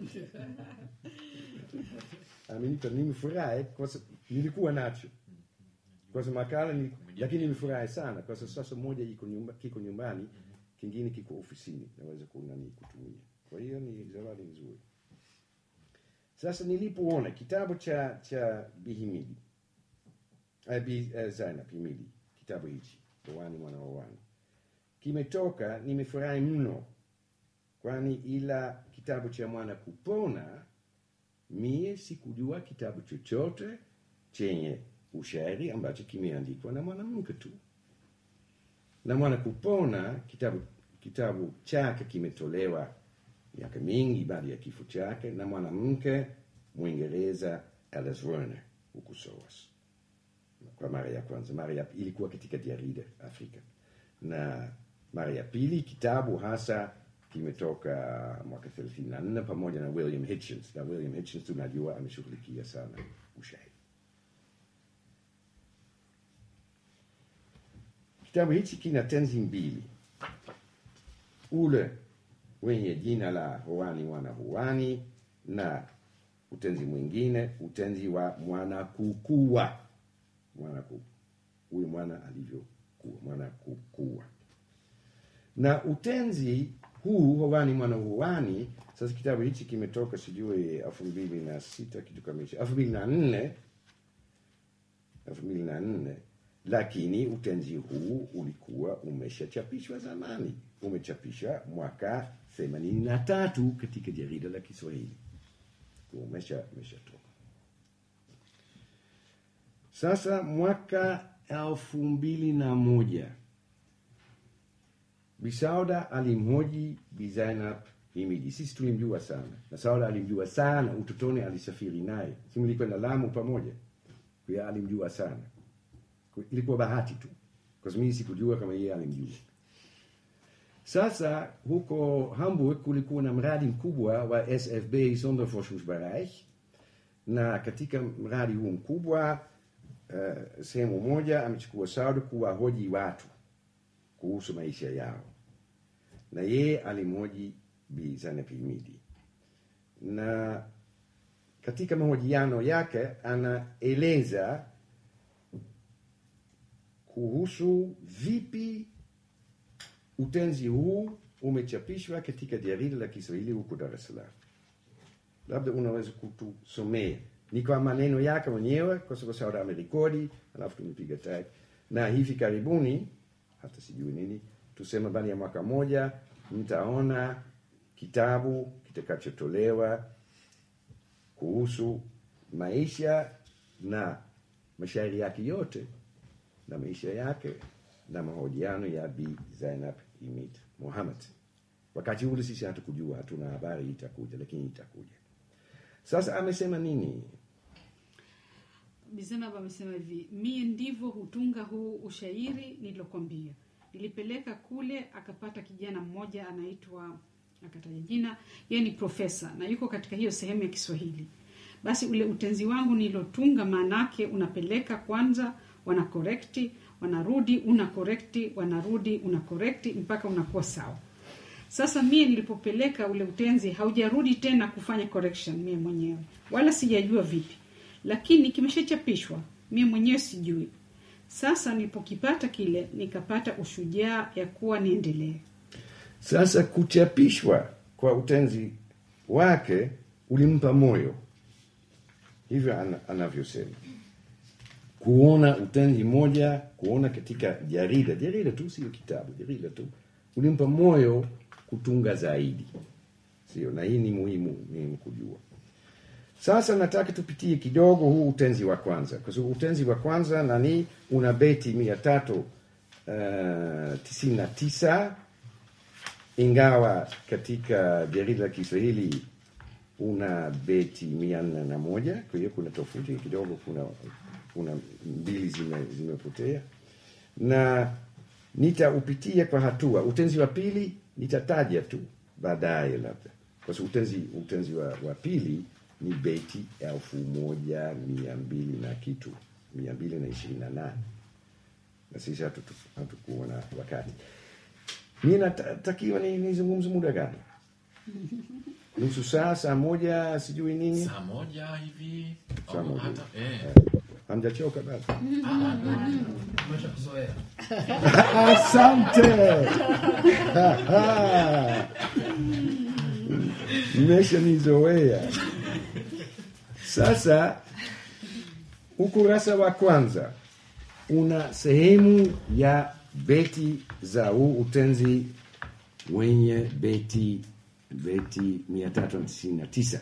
Amenipa, nimefurahi kwa sababu nilikuwa nacho kwa sababu makala ni, lakini nimefurahi sana kwa sababu sasa moja iko nyumba, kiko nyumbani, kingine kiko ofisini, naweza kunani kutumia. Kwa hiyo ni zawadi nzuri. Sasa nilipoona kitabu cha cha Bihimili uh, Bi, uh, Zainab Himili, kitabu hichi Owani mwana wa Owani kimetoka, nimefurahi mno, kwani ila kitabu cha mwana kupona, mie sikujua kitabu chochote chenye ushairi ambacho kimeandikwa na mwanamke tu. Na mwana kupona kitabu kitabu chake kimetolewa miaka mingi baada ya kifo chake na mwanamke Mwingereza Alice Werner huku SOAS kwa mara ya kwanza. Mara ya ilikuwa katika jarida Afrika, na mara ya pili kitabu hasa kimetoka mwaka 34 pamoja na William Hitchens, na William Hitchens tunajua ameshughulikia sana ushairi. Kitabu hichi kina tenzi mbili, ule wenye jina la Hoani mwana Hoani na utenzi mwingine utenzi wa mwana kukua mwana ku, huyu mwana alivyokuwa mwana kukua na utenzi huu Hoani mwana Hoani. Sasa kitabu hichi kimetoka sijui elfu mbili na sita kitu kama hicho, elfu mbili na nne elfu mbili na nne lakini utenzi huu ulikuwa umeshachapishwa zamani, umechapishwa mwaka themanini na tatu katika jarida la Kiswahili, umesha umeshatoka. Sasa mwaka elfu mbili na moja Bisauda alimhoji Bi Zainab Himidi. Sisi tulimjua sana na Sauda alimjua sana, utotoni alisafiri naye, si mlikwenda Lamu pamoja? Kwa hiyo alimjua sana, Kwa- ilikuwa bahati tu, kwa sababu mimi sikujua kama yeye alimjua. Sasa huko Hamburg kulikuwa na mradi mkubwa wa SFB Sonderforschungsbereich, na katika mradi huu mkubwa uh, sehemu moja amechukua Sauda kuwahoji watu kuhusu maisha yao, na yeye alimhoji Bi Zainab Himidi, na katika mahojiano yake anaeleza kuhusu vipi utenzi huu umechapishwa katika jarida la Kiswahili huko Dar es Salaam. Labda unaweza kutusomea, ni kwa maneno yake mwenyewe, kwa sababu Sauda amerekodi, alafu tumepiga tag, na hivi karibuni, hata sijui nini, tuseme baada ya mwaka moja, mtaona kitabu kitakachotolewa kuhusu maisha na mashairi yake yote na maisha yake na mahojiano ya Bi Zainab Himid Mohamed. Wakati ule sisi hatukujua, hatuna habari itakuja, lakini itakuja. Sasa amesema nini? Bizenab amesema hivi, mie ndivyo hutunga huu ushairi nilokwambia. Nilipeleka kule, akapata kijana mmoja anaitwa, akataja jina, yeye ni profesa na yuko katika hiyo sehemu ya Kiswahili. Basi ule utenzi wangu nilotunga, maanake unapeleka kwanza, wana korekti, wanarudi, una korekti, wanarudi, una korekti mpaka unakuwa sawa. Sasa mie nilipopeleka ule utenzi haujarudi tena kufanya correction mie mwenyewe, wala sijajua vipi, lakini kimeshachapishwa, mie mwenyewe sijui. Sasa nilipokipata kile, nikapata ushujaa ya kuwa niendelee. Sasa kuchapishwa kwa utenzi wake ulimpa moyo, hivyo ana, anavyosema kuona utenzi moja, kuona katika jarida, jarida tu, sio kitabu, jarida tu, ulimpa moyo kutunga zaidi, sio? Na hii ni muhimu, muhimu kujua. Sasa nataka tupitie kidogo huu utenzi wa kwanza, kwa sababu utenzi wa kwanza nani una beti mia tatu uh, tisini na tisa ingawa katika jarida la Kiswahili una beti mia nne na moja kwa hiyo kuna tofauti kidogo, kuna kuna mbili zime- zimepotea, na nitaupitia kwa hatua. Utenzi wa pili nitataja tu baadaye, labda kwa sababu utenzi, utenzi wa, wa pili ni beti elfu moja mia mbili na kitu mia mbili na ishirini na nane na sisi hatutu- hatukuwa na wakati mi natakiwa ni- nizungumze muda gani? nusu saa, saa moja, sijui nini. saa moja hivi Saa au moja. hata eh. Hamjachoka bado? Umeshakuzoea. Asante. Mmeshanizoea. Sasa ukurasa wa kwanza una sehemu ya beti za huu utenzi wenye beti beti mia tatu na tisini na tisa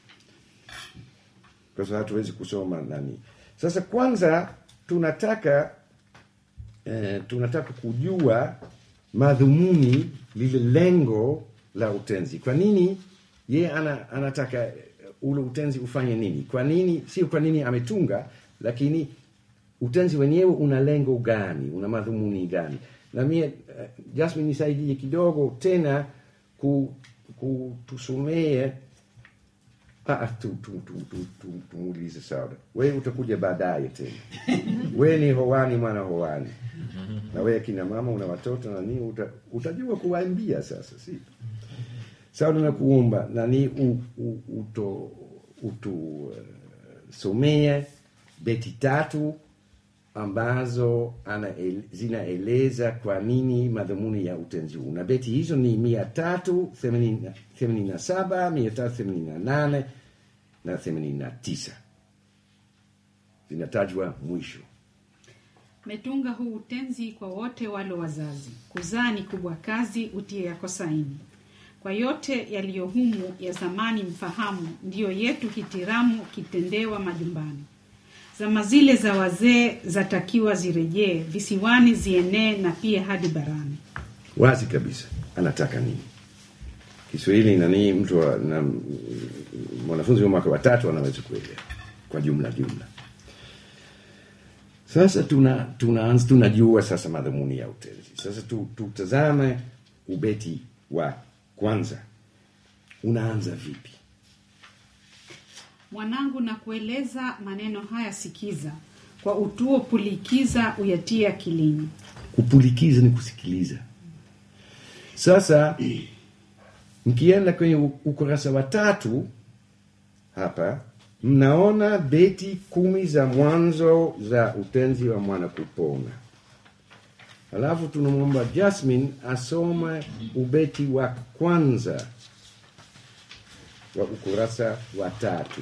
kwa sababu hatuwezi kusoma nani. Sasa kwanza tunataka eh, tunataka kujua madhumuni lile lengo la utenzi. Kwa nini ye ana, anataka eh, ule utenzi ufanye nini? Kwa nini, sio kwa nini ametunga, lakini utenzi wenyewe una lengo gani, una madhumuni gani? Na mie eh, Jasmine nisaidie kidogo tena ku, kutusomee Ah, tu, tu, tu, tu, tu, tumuulize Sauda, we utakuja baadaye tena. we ni hoani mwana hoani, na we akina mama una watoto na nini, uta, utajua kuwaimbia sasa, si Sauda, nakuomba nani u, u, uto utu uh, somee beti tatu ambazo ana, zinaeleza kwa nini madhumuni ya utenzi huu, na beti hizo ni mia tatu themanini na saba mia tatu themanini na nane na themanini na tisa zinatajwa mwisho. Metunga huu utenzi kwa wote walo wazazi, kuzaa ni kubwa kazi, utie yako saini. Kwa yote yaliyo humu ya zamani mfahamu, ndiyo yetu hitiramu kitendewa majumbani. Zama zile za wazee zatakiwa zirejee, visiwani zienee na pia hadi barani. Wazi kabisa anataka nini. Kiswahili nani mtu wa, na mwanafunzi wa mwaka wa tatu anaweza kuelewa kwa jumla jumla. Sasa tuna tunaanza tunajua sasa madhumuni ya utenzi. Sasa tu, tutazame ubeti wa kwanza unaanza vipi? Mwanangu, na kueleza maneno haya sikiza, kwa utuo pulikiza, uyatie akilini. Kupulikiza ni kusikiliza. Sasa mkienda kwenye u- ukurasa wa tatu hapa mnaona beti kumi za mwanzo za utenzi wa mwana kupona. Alafu tunamwomba Jasmine asome ubeti wa kwanza wa ukurasa wa tatu.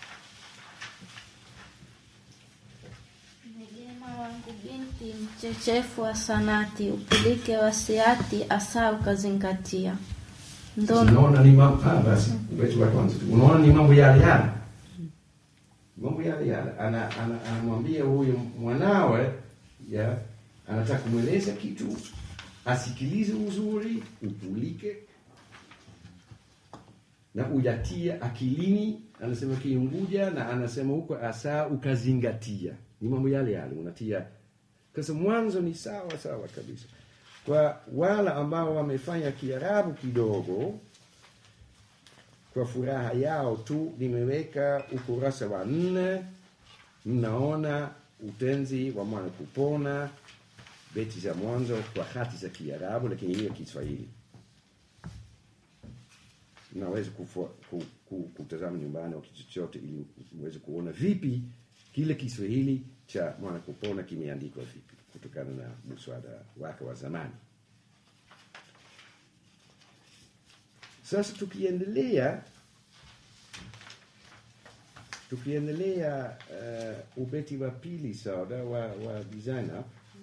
Negema wangu binti mchechefu wa sanati, upilike wasiati asa ukazingatia. Ndono Unaona ni mambo ah, basi ubeti wa kwanza tu. Unaona ni mambo yale yale, mambo yale yale. Ana- ana- Anamwambia huyu mwanawe ya anataka kumweleza kitu, asikilize uzuri, upulike na uyatie akilini. Anasema kiunguja na anasema huko asa ukazingatia. Ni mambo yale yale unatia, kasa mwanzo ni sawa sawa kabisa kwa wale ambao wamefanya Kiarabu kidogo, kwa furaha yao tu nimeweka ukurasa wa nne. Mnaona utenzi wa mwana kupona, beti za mwanzo kwa hati za Kiarabu, lakini hiyo Kiswahili. Mnaweza kufua- ku- ku- kutazama nyumbani au kitu chochote, ili uweze kuona vipi kile Kiswahili cha mwana kupona kimeandikwa vipi kutokana na muswada wake wa zamani. Sasa tukiendelea tukiendelea uh, ubeti wa pili sauda wa, wa designer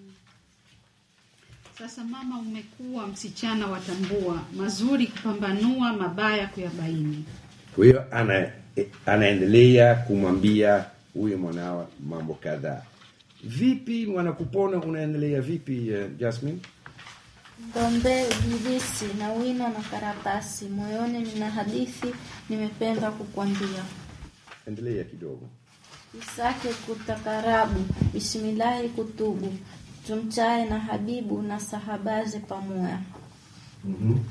Sasa mama, umekuwa msichana watambua, mazuri kupambanua, mabaya kuyabaini. kwa hiyo ana, eh, anaendelea kumwambia huyo mwanawa mambo kadhaa. Vipi mwanakupona unaendelea vipi uh, Jasmine? Ngombe ujilisi na wino na karatasi, moyoni nina hadithi nimependa kukwambia. Endelea kidogo. Isake kutakarabu, bismillahi kutubu, tumchae na habibu na sahabaze pamoya. mm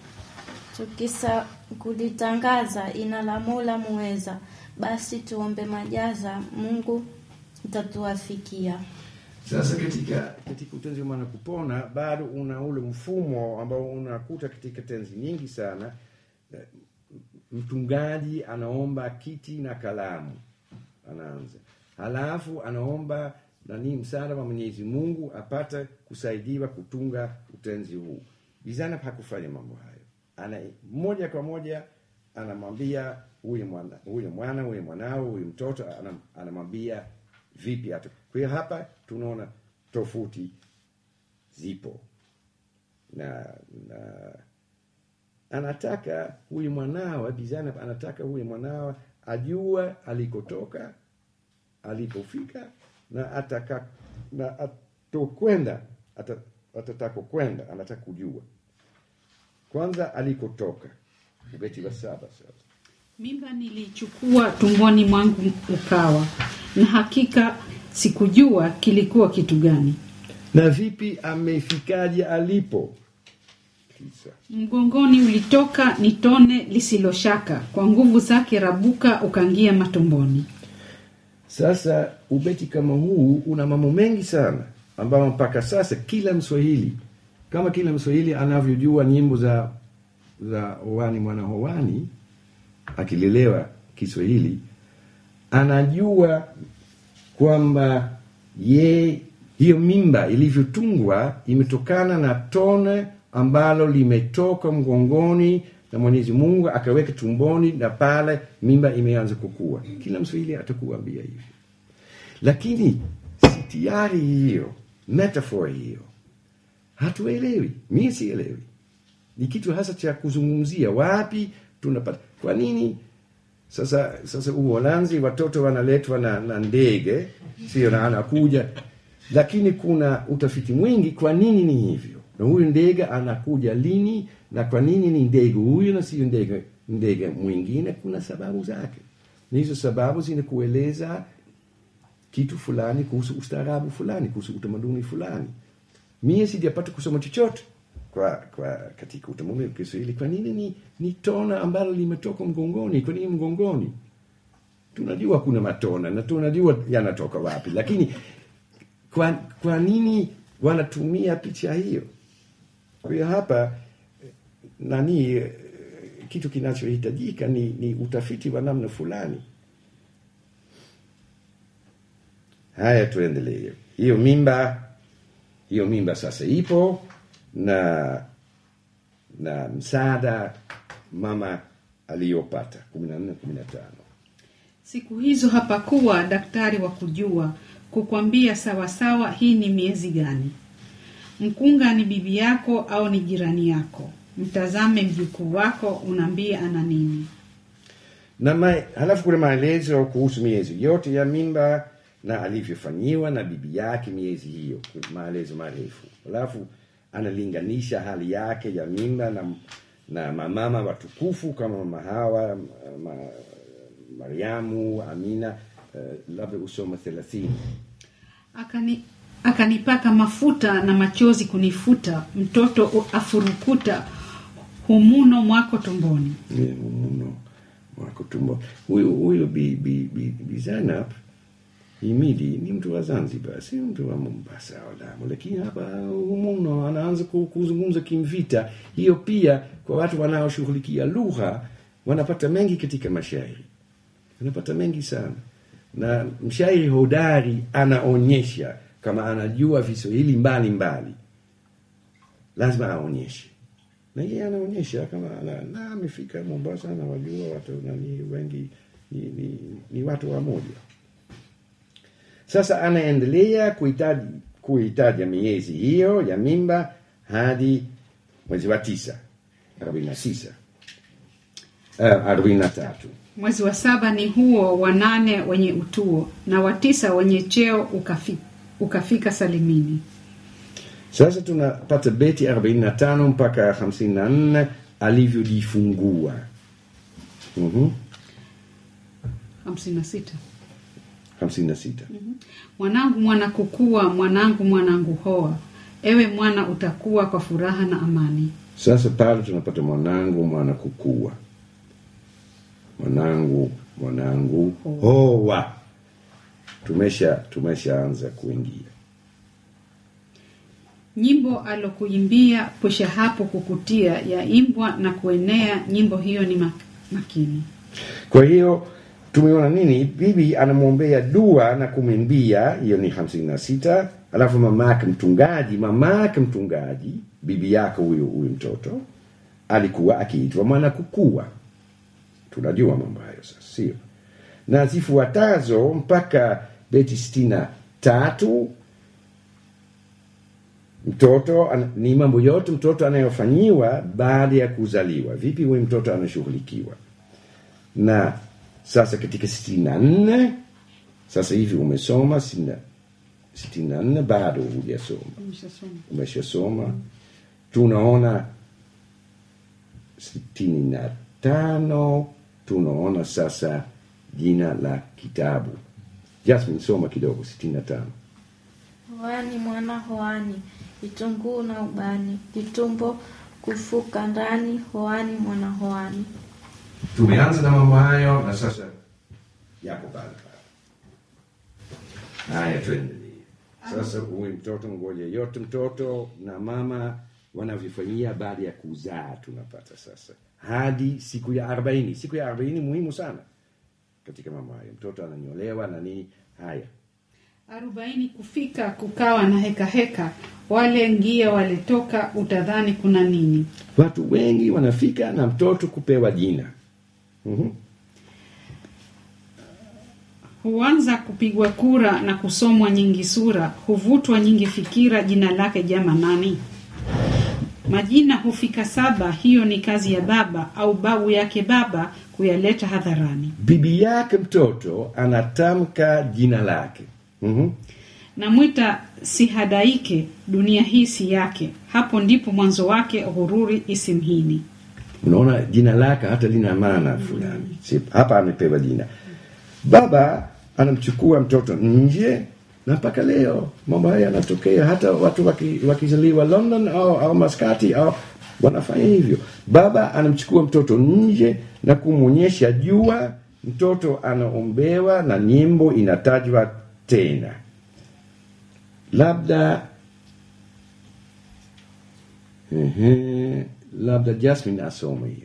Tukisa kulitangaza ina la Mola muweza, basi tuombe majaza, Mungu itatuafikia. Sasa katika katika utenzi wa mwana kupona bado una ule mfumo ambao unakuta katika tenzi nyingi sana. Eh, Mtungaji anaomba kiti na kalamu, anaanza halafu anaomba nani, msaada wa Mwenyezi Mungu apate kusaidiwa kutunga utenzi huu. Bizana hakufanya mambo hayo, ana moja kwa moja anamwambia huyu mwana huyu mwana huyu mwanao huyu mtoto anam, anamwambia vipi hata. Kwa hiyo hapa tunaona tofauti zipo na, na anataka huyu mwanawe Bizana anataka huyu mwanawe ajue alikotoka alipofika na ataka na atokwenda ata, atatako kwenda anataka kujua kwanza alikotoka ubeti wa saba sasa Mimba nilichukua tumboni mwangu ukawa, na hakika sikujua kilikuwa kitu gani. na vipi amefikaje alipo kisa Mgongoni ulitoka ni tone lisiloshaka, kwa nguvu zake rabuka ukangia matumboni. Sasa ubeti kama huu una mambo mengi sana ambayo mpaka sasa kila Mswahili kama kila Mswahili anavyojua nyimbo za za Owani Mwana Howani akilelewa Kiswahili anajua kwamba ye hiyo mimba ilivyotungwa imetokana na tone ambalo limetoka mgongoni na Mwenyezi Mungu akaweka tumboni, na pale mimba imeanza kukua. Kila Mswahili atakuambia hivyo, lakini si tayari hiyo metaphor hiyo hatuelewi. Mimi sielewi, ni kitu hasa cha kuzungumzia. Wapi tunapata? Kwa nini sasa sasa Uholanzi watoto wanaletwa na, na ndege sio, na anakuja, lakini kuna utafiti mwingi, kwa nini ni hivyo, na huyu ndege anakuja lini na kwa nini ni ndege huyu na sio ndege ndege mwingine kuna sababu zake na hizo sababu zinakueleza kitu fulani kuhusu ustaarabu fulani kuhusu utamaduni fulani mie sijapata kusoma chochote kwa, kwa katika utamaduni wa kiswahili kwa nini ni, ni tona ambalo limetoka mgongoni kwa nini mgongoni tunajua kuna matona na tunajua yanatoka wapi lakini kwa, kwa nini wanatumia picha hiyo kwa hiyo hapa eh, nani eh, kitu kinachohitajika ni, ni utafiti wa namna fulani haya tuendelee hiyo mimba hiyo mimba sasa ipo na na msaada mama aliyopata kumi na nne kumi na tano Siku hizo hapakuwa daktari wa kujua kukwambia sawasawa hii ni miezi gani. Mkunga ni bibi yako au ni jirani yako. Mtazame mjukuu wako, unaambie ana nini. na ma, halafu kuna maelezo kuhusu miezi yote ya mimba na alivyofanyiwa na bibi yake miezi hiyo maelezo marefu halafu analinganisha hali yake ya mimba na, na mamama watukufu kama mama hawa ma, mariamu amina uh, labda usoma thelathini Akani, akanipaka mafuta na machozi kunifuta, mtoto u- afurukuta humuno mwako tumboni. Ni muno mwako tumbo huyu huyu bi, bi, bi, bi Zainab Himidi ni mtu wa Zanzibar, si mtu wa Mombasa au Lamu, lakini hapa humuno anaanza ku- kuzungumza kimvita. Hiyo pia kwa watu wanaoshughulikia lugha wanapata mengi katika mashairi, wanapata mengi sana, na mshairi hodari anaonyesha kama anajua viswahili mbalimbali, lazima aonyeshe na yeye anaonyesha kama ana- na amefika Mombasa na wajua watu nani wengi ni, ni, ni watu wa moja. Sasa anaendelea kuhitaji kuhitaja miezi hiyo ya mimba hadi mwezi wa tisa arobaini na tisa uh, arobaini na tatu Mwezi wa saba ni huo, wa nane wenye utuo, na wa tisa wenye cheo ukafi, ukafika salimini. Sasa tunapata beti arobaini na tano mpaka hamsini na nne alivyojifungua. mm hamsini na sita. hamsini na sita Mwanangu mwana kukua, mwanangu mwanangu hoa, ewe mwana utakuwa kwa furaha na amani. Sasa pale tunapata mwanangu mwana kukua, mwanangu mwanangu hoa. Tumesha tumeshaanza kuingia Nyimbo alokuimbia pusha hapo kukutia, yaimbwa na kuenea, nyimbo hiyo ni mak- makini. Kwa hiyo tumeona nini? Bibi anamwombea dua na kumwimbia, hiyo ni hamsini na sita. Alafu mamake mtungaji, mamake mtungaji, bibi yake huyu huyu mtoto alikuwa akiitwa mwana kukua. Tunajua mambo hayo sasa, sio? Na zifuatazo mpaka beti sitini na tatu mtoto an, ni mambo yote mtoto anayofanyiwa baada ya kuzaliwa. Vipi huyu mtoto anashughulikiwa? na sasa katika sitini na nne sasa hivi umesoma sitini na- sitini na nne bado hujasoma Umeshasoma. umeshasoma tunaona sitini na tano tunaona sasa jina la kitabu jasmin soma kidogo sitini na tano Hoani mwana hoani, vitunguu na ubani, kitumbo kufuka ndani, hoani mwana hoani. tumeanza na mambo hayo na sasa yako pale pale haya tuendelee sasa huyu mtoto ngoja yote mtoto na mama wanavyofanyia baada ya kuzaa tunapata sasa hadi siku ya arobaini siku ya arobaini muhimu sana katika mambo hayo mtoto ananyolewa na nini haya arobaini kufika kukawa na heka heka, wale ngia waletoka, utadhani kuna nini. watu wengi wanafika na mtoto kupewa jina mm-hmm. Huanza kupigwa kura na kusomwa nyingi sura, huvutwa nyingi fikira, jina lake jama nani? Majina hufika saba, hiyo ni kazi ya baba au babu yake baba kuyaleta hadharani. bibi yake mtoto anatamka jina lake mm-hmm. namwita sihadaike dunia hii si yake hapo ndipo mwanzo wake ghururi isimhini unaona jina lake hata lina maana fulani Si- hapa amepewa jina baba anamchukua mtoto nje na mpaka leo mambo haya yanatokea hata watu waki- wakizaliwa london au, au maskati au wanafanya hivyo baba anamchukua mtoto nje na kumwonyesha jua mtoto anaombewa na nyimbo inatajwa tena labda Ehe, labda Jasmine asome hiyo.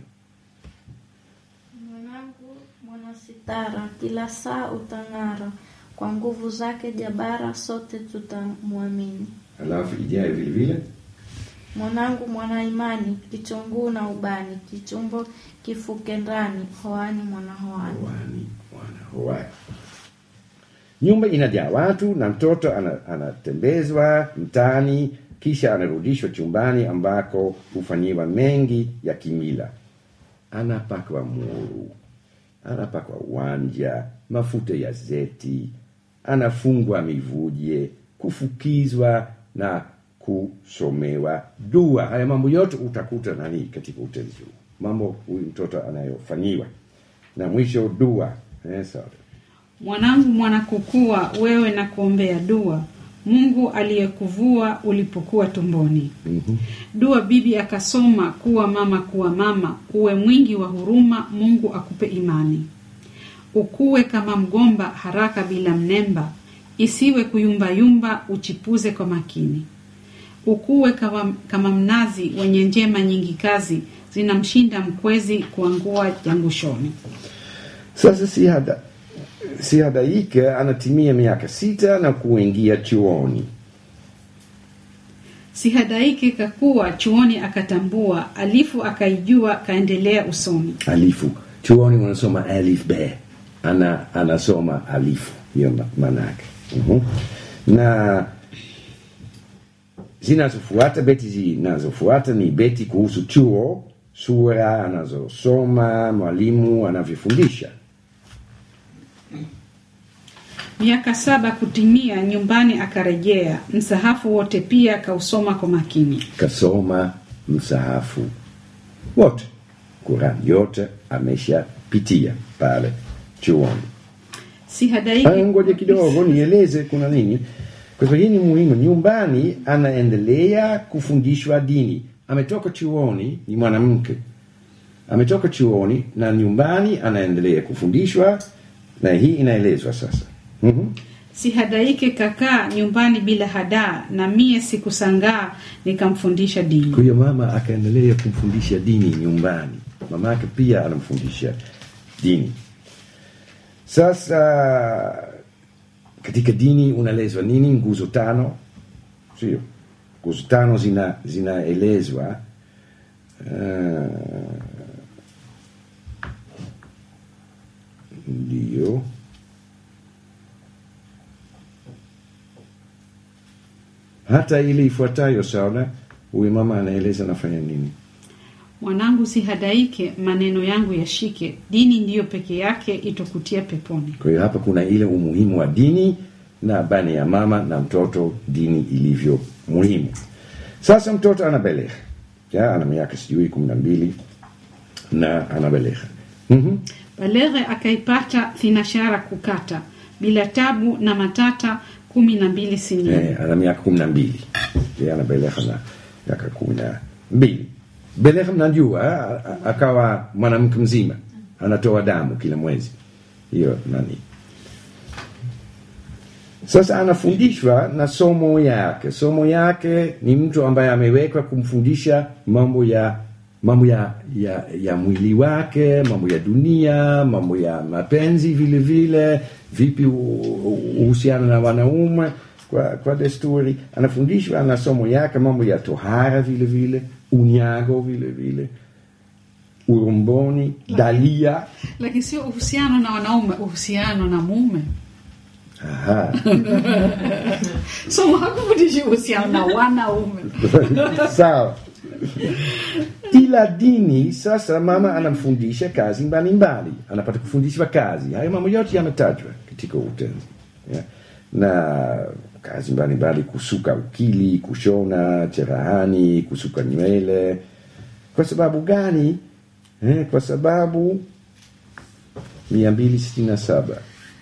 Mwanangu mwana sitara, kila saa utang'ara, kwa nguvu zake jabara, sote tutamwamini. Alafu ijayo vile vile Mwanangu mwana imani, kichunguu na ubani, kichumbo kifuke ndani, hoani mwana hoani. Hoani, mwana hoani. Nyumba inajaa watu na mtoto ana- anatembezwa mtaani, kisha anarudishwa chumbani ambako hufanyiwa mengi ya kimila. Anapakwa muru, anapakwa wanja, mafuta ya zeti, anafungwa mivuje, kufukizwa na kusomewa dua. Haya mambo yote utakuta nani katika utenzi huu, mambo huyu mtoto anayofanyiwa, na mwisho dua. Eh, sawa. mwanangu mwanakukua wewe na kuombea dua mungu aliyekuvua ulipokuwa tumboni Mhm. dua bibi akasoma kuwa mama kuwa mama uwe mwingi wa huruma mungu akupe imani ukuwe kama mgomba haraka bila mnemba isiwe kuyumbayumba uchipuze kwa makini ukuwe kama, kama mnazi wenye njema nyingi kazi zinamshinda mkwezi kuangua jangushoni Sasa Sihada Sihadaike anatimia miaka sita na kuingia chuoni. sihadaike kakuwa chuoni akatambua alifu akaijua kaendelea usoni Alifu chuoni wanasoma alif be, ana anasoma alifu, hiyo ma- maana yake. Mhm. Na zinazofuata beti zinazofuata ni beti kuhusu chuo, sura anazosoma, mwalimu anavyofundisha. miaka saba kutimia nyumbani akarejea msahafu wote pia kausoma kwa makini kasoma msahafu wote Qurani yote ameshapitia pale chuoni. sihadaike Ah, Ngoja kidogo nieleze kuna nini, kwa sababu hii ni muhimu. Nyumbani anaendelea kufundishwa dini, ametoka chuoni, ni mwanamke, ametoka chuoni na nyumbani anaendelea kufundishwa, na hii inaelezwa sasa. Mhm. sihadaike kakaa nyumbani bila hadaa na mie sikusangaa nikamfundisha dini Kwa hiyo mama akaendelea kumfundisha dini nyumbani, mama yake pia anamfundisha dini. Sasa katika dini unaelezwa nini? Nguzo tano, sio? Nguzo tano zina zinaelezwa uh, ndio hata ile ifuatayo sawa, huyu mama anaeleza anafanya nini. mwanangu sihadaike maneno yangu yashike dini ndiyo peke yake itokutia peponi Kwa hiyo hapa kuna ile umuhimu wa dini na bani ya mama na mtoto, dini ilivyo muhimu. Sasa mtoto anabelegha, ya ana miaka sijui kumi na mbili na anabelegha. Mhm. baleghe akaipata thinashara kukata bila tabu na matata kumi na mbili sinini Eh, ana miaka kumi na mbili ya anabelegha na miaka kumi na mbili belegha, mnajua eh, a- akawa mwanamke mzima, anatoa damu kila mwezi, hiyo nani Sasa anafundishwa na somo yake. Somo yake ni mtu ambaye amewekwa kumfundisha mambo ya mambo ya, ya, ya mwili wake, mambo ya dunia, mambo ya mapenzi vile vile, vipi u- u- uhusiano na wanaume kwa, kwa desturi. Anafundishwa na somo yake mambo ya tohara vile vile, unyago vile vile, urumboni, dalia. lakini sio uhusiano na wanaume uhusiano na mume Aha. so hakufundishi uhusiano na wanaume sawa ila dini sasa mama anamfundisha kazi mbalimbali anapata kufundishwa kazi hayo mambo yote yametajwa katika utenzi yeah. na kazi mbalimbali kusuka ukili kushona cherehani kusuka nywele kwa sababu gani eh, kwa sababu mia mbili sitini na saba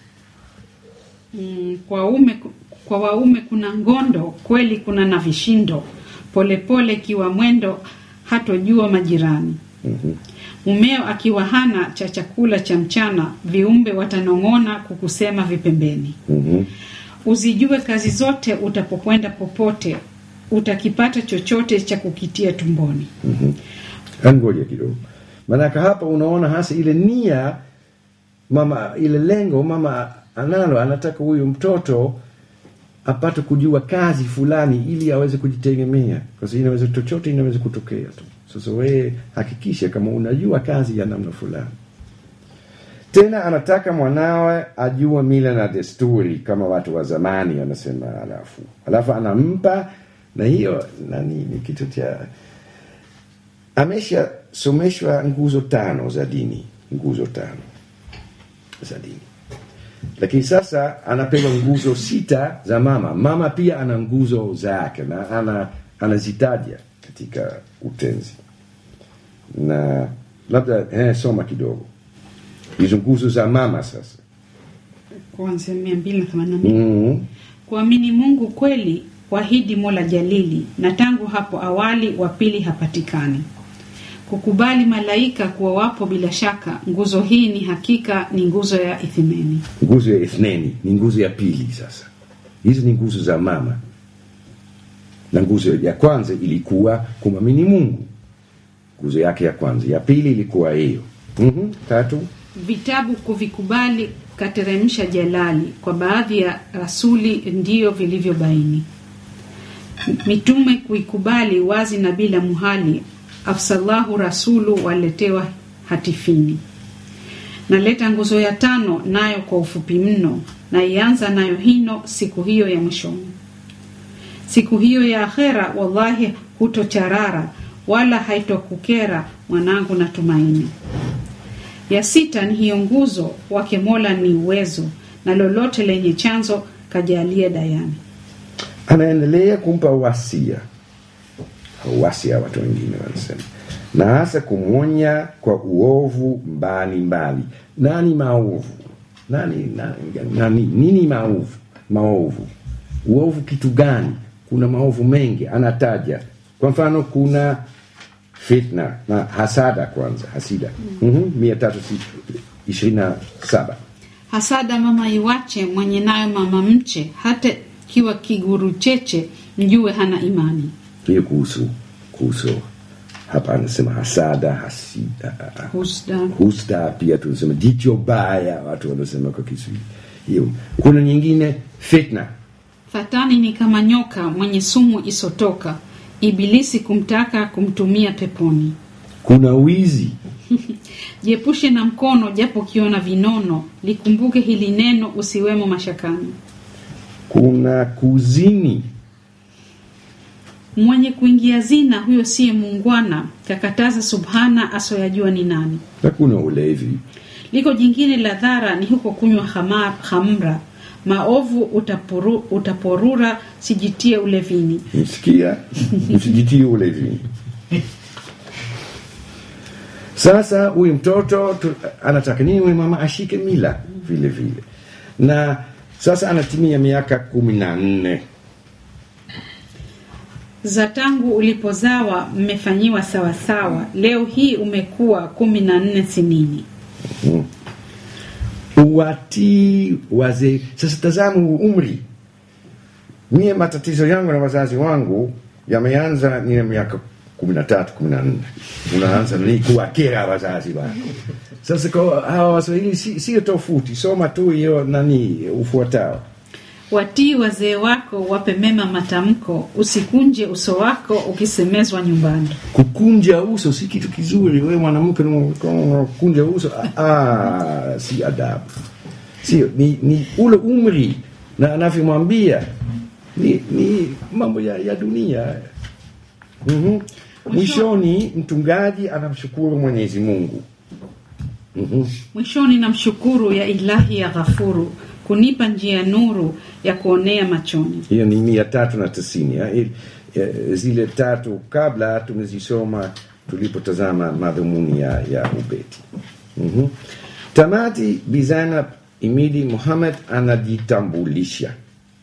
Mm, kwa ume kwa waume kuna ngondo kweli kuna na vishindo polepole kiwa mwendo hatojua majirani mumeo akiwa hana cha chakula cha mchana viumbe watanong'ona kukusema vipembeni mm-hmm. uzijue kazi zote utapokwenda popote utakipata chochote cha kukitia tumboni ngoja kidogo maanake hapa unaona hasa ile nia mama ile lengo mama analo anataka huyu mtoto apate kujua kazi fulani ili aweze kujitegemea kwa sababu inaweza chochote inaweza kutokea tu sasa wewe hakikisha kama unajua kazi ya namna fulani tena anataka mwanawe ajue mila na desturi kama watu wa zamani wanasema alafu alafu anampa na hiyo nani ni kitu cha ameshasomeshwa nguzo tano za dini nguzo tano za dini lakini sasa anapewa nguzo sita za mama mama pia ana nguzo zake na ana anazitaja katika utenzi na labda eh, soma kidogo hizo nguzo za mama sasa kuanzia mia mbili na themanini na mbili mm kuamini mungu kweli wahidi mola jalili na tangu hapo awali wa pili hapatikani kukubali malaika kuwa wapo bila shaka nguzo hii ni hakika ni nguzo ya ithimeni nguzo ya ithneni ni nguzo ya pili sasa hizi ni nguzo za mama na nguzo ya kwanza ilikuwa kumwamini mungu nguzo yake ya kwanza ya pili ilikuwa hiyo mm-hmm. tatu vitabu kuvikubali kateremsha jalali kwa baadhi ya rasuli ndiyo vilivyobaini mitume kuikubali wazi na bila muhali afsalahu rasulu waletewa hatifini naleta nguzo ya tano nayo kwa ufupi mno na ianza nayo hino siku hiyo ya mwishoni siku hiyo ya akhera wallahi hutocharara wala haitokukera mwanangu na tumaini ya sita ni hiyo nguzo wake mola ni uwezo na lolote lenye chanzo kajalie dayani anaendelea kumpa wasia au wasia watu wengine wanasema na hasa kumwonya kwa uovu mbali mbali nani maovu nani, nani, nani nini maovu maovu uovu kitu gani kuna maovu mengi anataja kwa mfano kuna fitna na hasada kwanza hasida mm-hmm. mia tatu ishirini na saba hasada mama iwache mwenye nayo mama mche hata kiwa kiguru cheche mjue hana imani hiyo kuhusu kuhusu hapa anasema hasada hasida husda husda pia tunasema jicho baya watu wanasema kwa kiswahili hiyo kuna nyingine fitna fatani ni kama nyoka mwenye sumu isotoka ibilisi kumtaka kumtumia peponi kuna wizi jiepushe na mkono japo kiona vinono likumbuke hili neno usiwemo mashakani kuna kuzini mwenye kuingia zina huyo siye muungwana kakataza subhana asoyajua ni nani na kuna ulevi liko jingine la dhara ni huko kunywa hama- hamra maovu utapuru, utaporura sijitie ulevini msikia msijitie ulevini sasa huyu mtoto tu, anataka nini huyu mama ashike mila vile vile na sasa anatimia miaka kumi na nne za tangu ulipozawa mmefanyiwa sawasawa leo hii umekuwa kumi na nne sinini uwatii wazee sasa tazama huu umri mie matatizo yangu na wazazi wangu yameanza nina miaka kumi na tatu kumi na nne unaanza ni kuwakera wazazi wako sasa kwa hawa waswahili si- sio tofauti soma tu hiyo nani ufuatao watii wazee wako wape mema matamko usikunje uso wako ukisemezwa nyumbani kukunja uso si kitu kizuri wewe mwanamke unakunja uso ah, ah, si adabu sio ni, ni ule umri na anavyomwambia ni, ni mambo ya, ya dunia mm-hmm. mwishoni mtungaji anamshukuru mwenyezi mungu mm-hmm. mwishoni na mshukuru ya ilahi ya ghafuru kunipa njia nuru ya kuonea machoni. hiyo ni mia tatu na tisini ya. Il- eh, zile tatu kabla tumezisoma tulipotazama madhumuni ya, ya ubeti mm-hmm. tamati bizana imidi muhammad anajitambulisha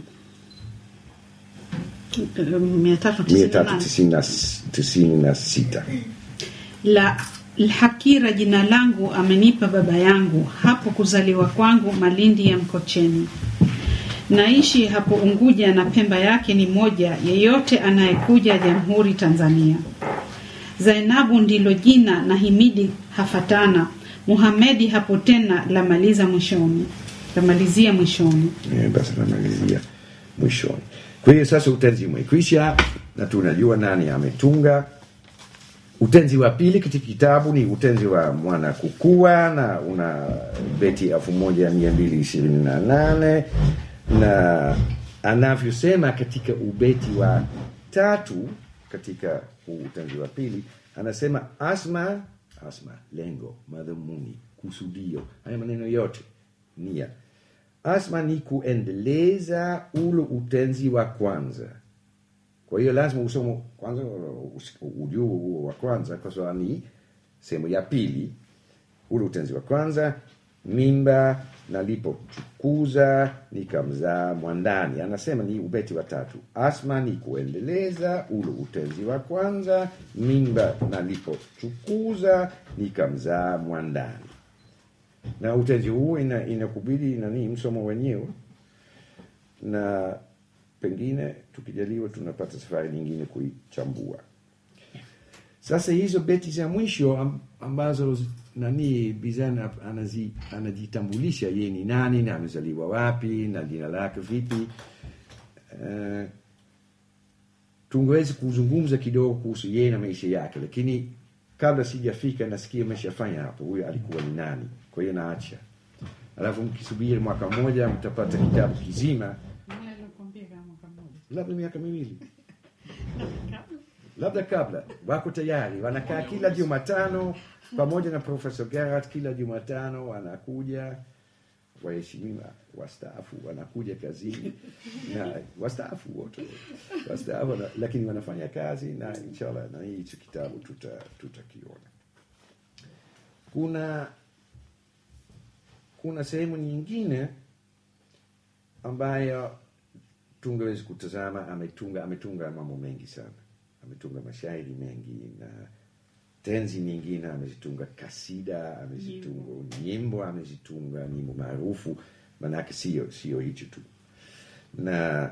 Eh, mia tatu tisini mia na tatu nane. tisini na s- tisini na sita la Lhakira jina langu amenipa baba yangu, hapo kuzaliwa kwangu Malindi ya Mkocheni. Naishi hapo Unguja na Pemba yake ni moja, yeyote anayekuja Jamhuri Tanzania. Zainabu ndilo jina na Himidi hafatana, Muhamedi hapo tena lamaliza mwishoni, lamalizia mwishoni. Eh, basi namalizia mwishoni kwa hiyo sasa utenzi umekwisha na tunajua nani ametunga utenzi wa pili katika kitabu ni utenzi wa mwana kukua na una beti elfu moja mia mbili ishirini na nane na anavyosema katika ubeti wa tatu katika huu utenzi wa pili anasema asma asma lengo madhumuni kusudio haya maneno yote nia asma ni kuendeleza ule utenzi wa kwanza kwa hiyo lazima usome kwanza us- ujue huo wa kwanza kwa sababu ni sehemu ya pili ule utenzi wa kwanza mimba nalipochukuza nikamzaa mwandani anasema ni ubeti wa tatu asma ni kuendeleza ule utenzi wa kwanza mimba nalipochukuza nikamzaa mwandani na utenzi huu ina- inakubidi nani msomo wenyewe na pengine tukijaliwa tunapata safari nyingine kuichambua sasa hizo beti za mwisho am- ambazo z- nani bizana anazi, anajitambulisha ye ni nani na amezaliwa wapi na jina lake vipi uh, tungeweza kuzungumza kidogo kuhusu yeye na maisha yake lakini kabla sijafika nasikia ameshafanya hapo huyo alikuwa ni nani kwa hiyo naacha alafu mkisubiri mwaka mmoja mtapata kitabu kizima labda miaka miwili labda kabla wako tayari wanakaa kila jumatano pamoja na profesa Gerard kila jumatano wanakuja waheshimiwa wastaafu wanakuja kazini na wastaafu wote wastaafu wana- lakini wanafanya kazi na inshallah na hicho kitabu tuta- tutakiona kuna kuna sehemu nyingine ambayo tungeweza kutazama ametunga ametunga mambo mengi sana ametunga mashairi mengi na tenzi nyingine amezitunga kasida amezitunga nyimbo amezitunga nyimbo maarufu manake sio sio hicho tu na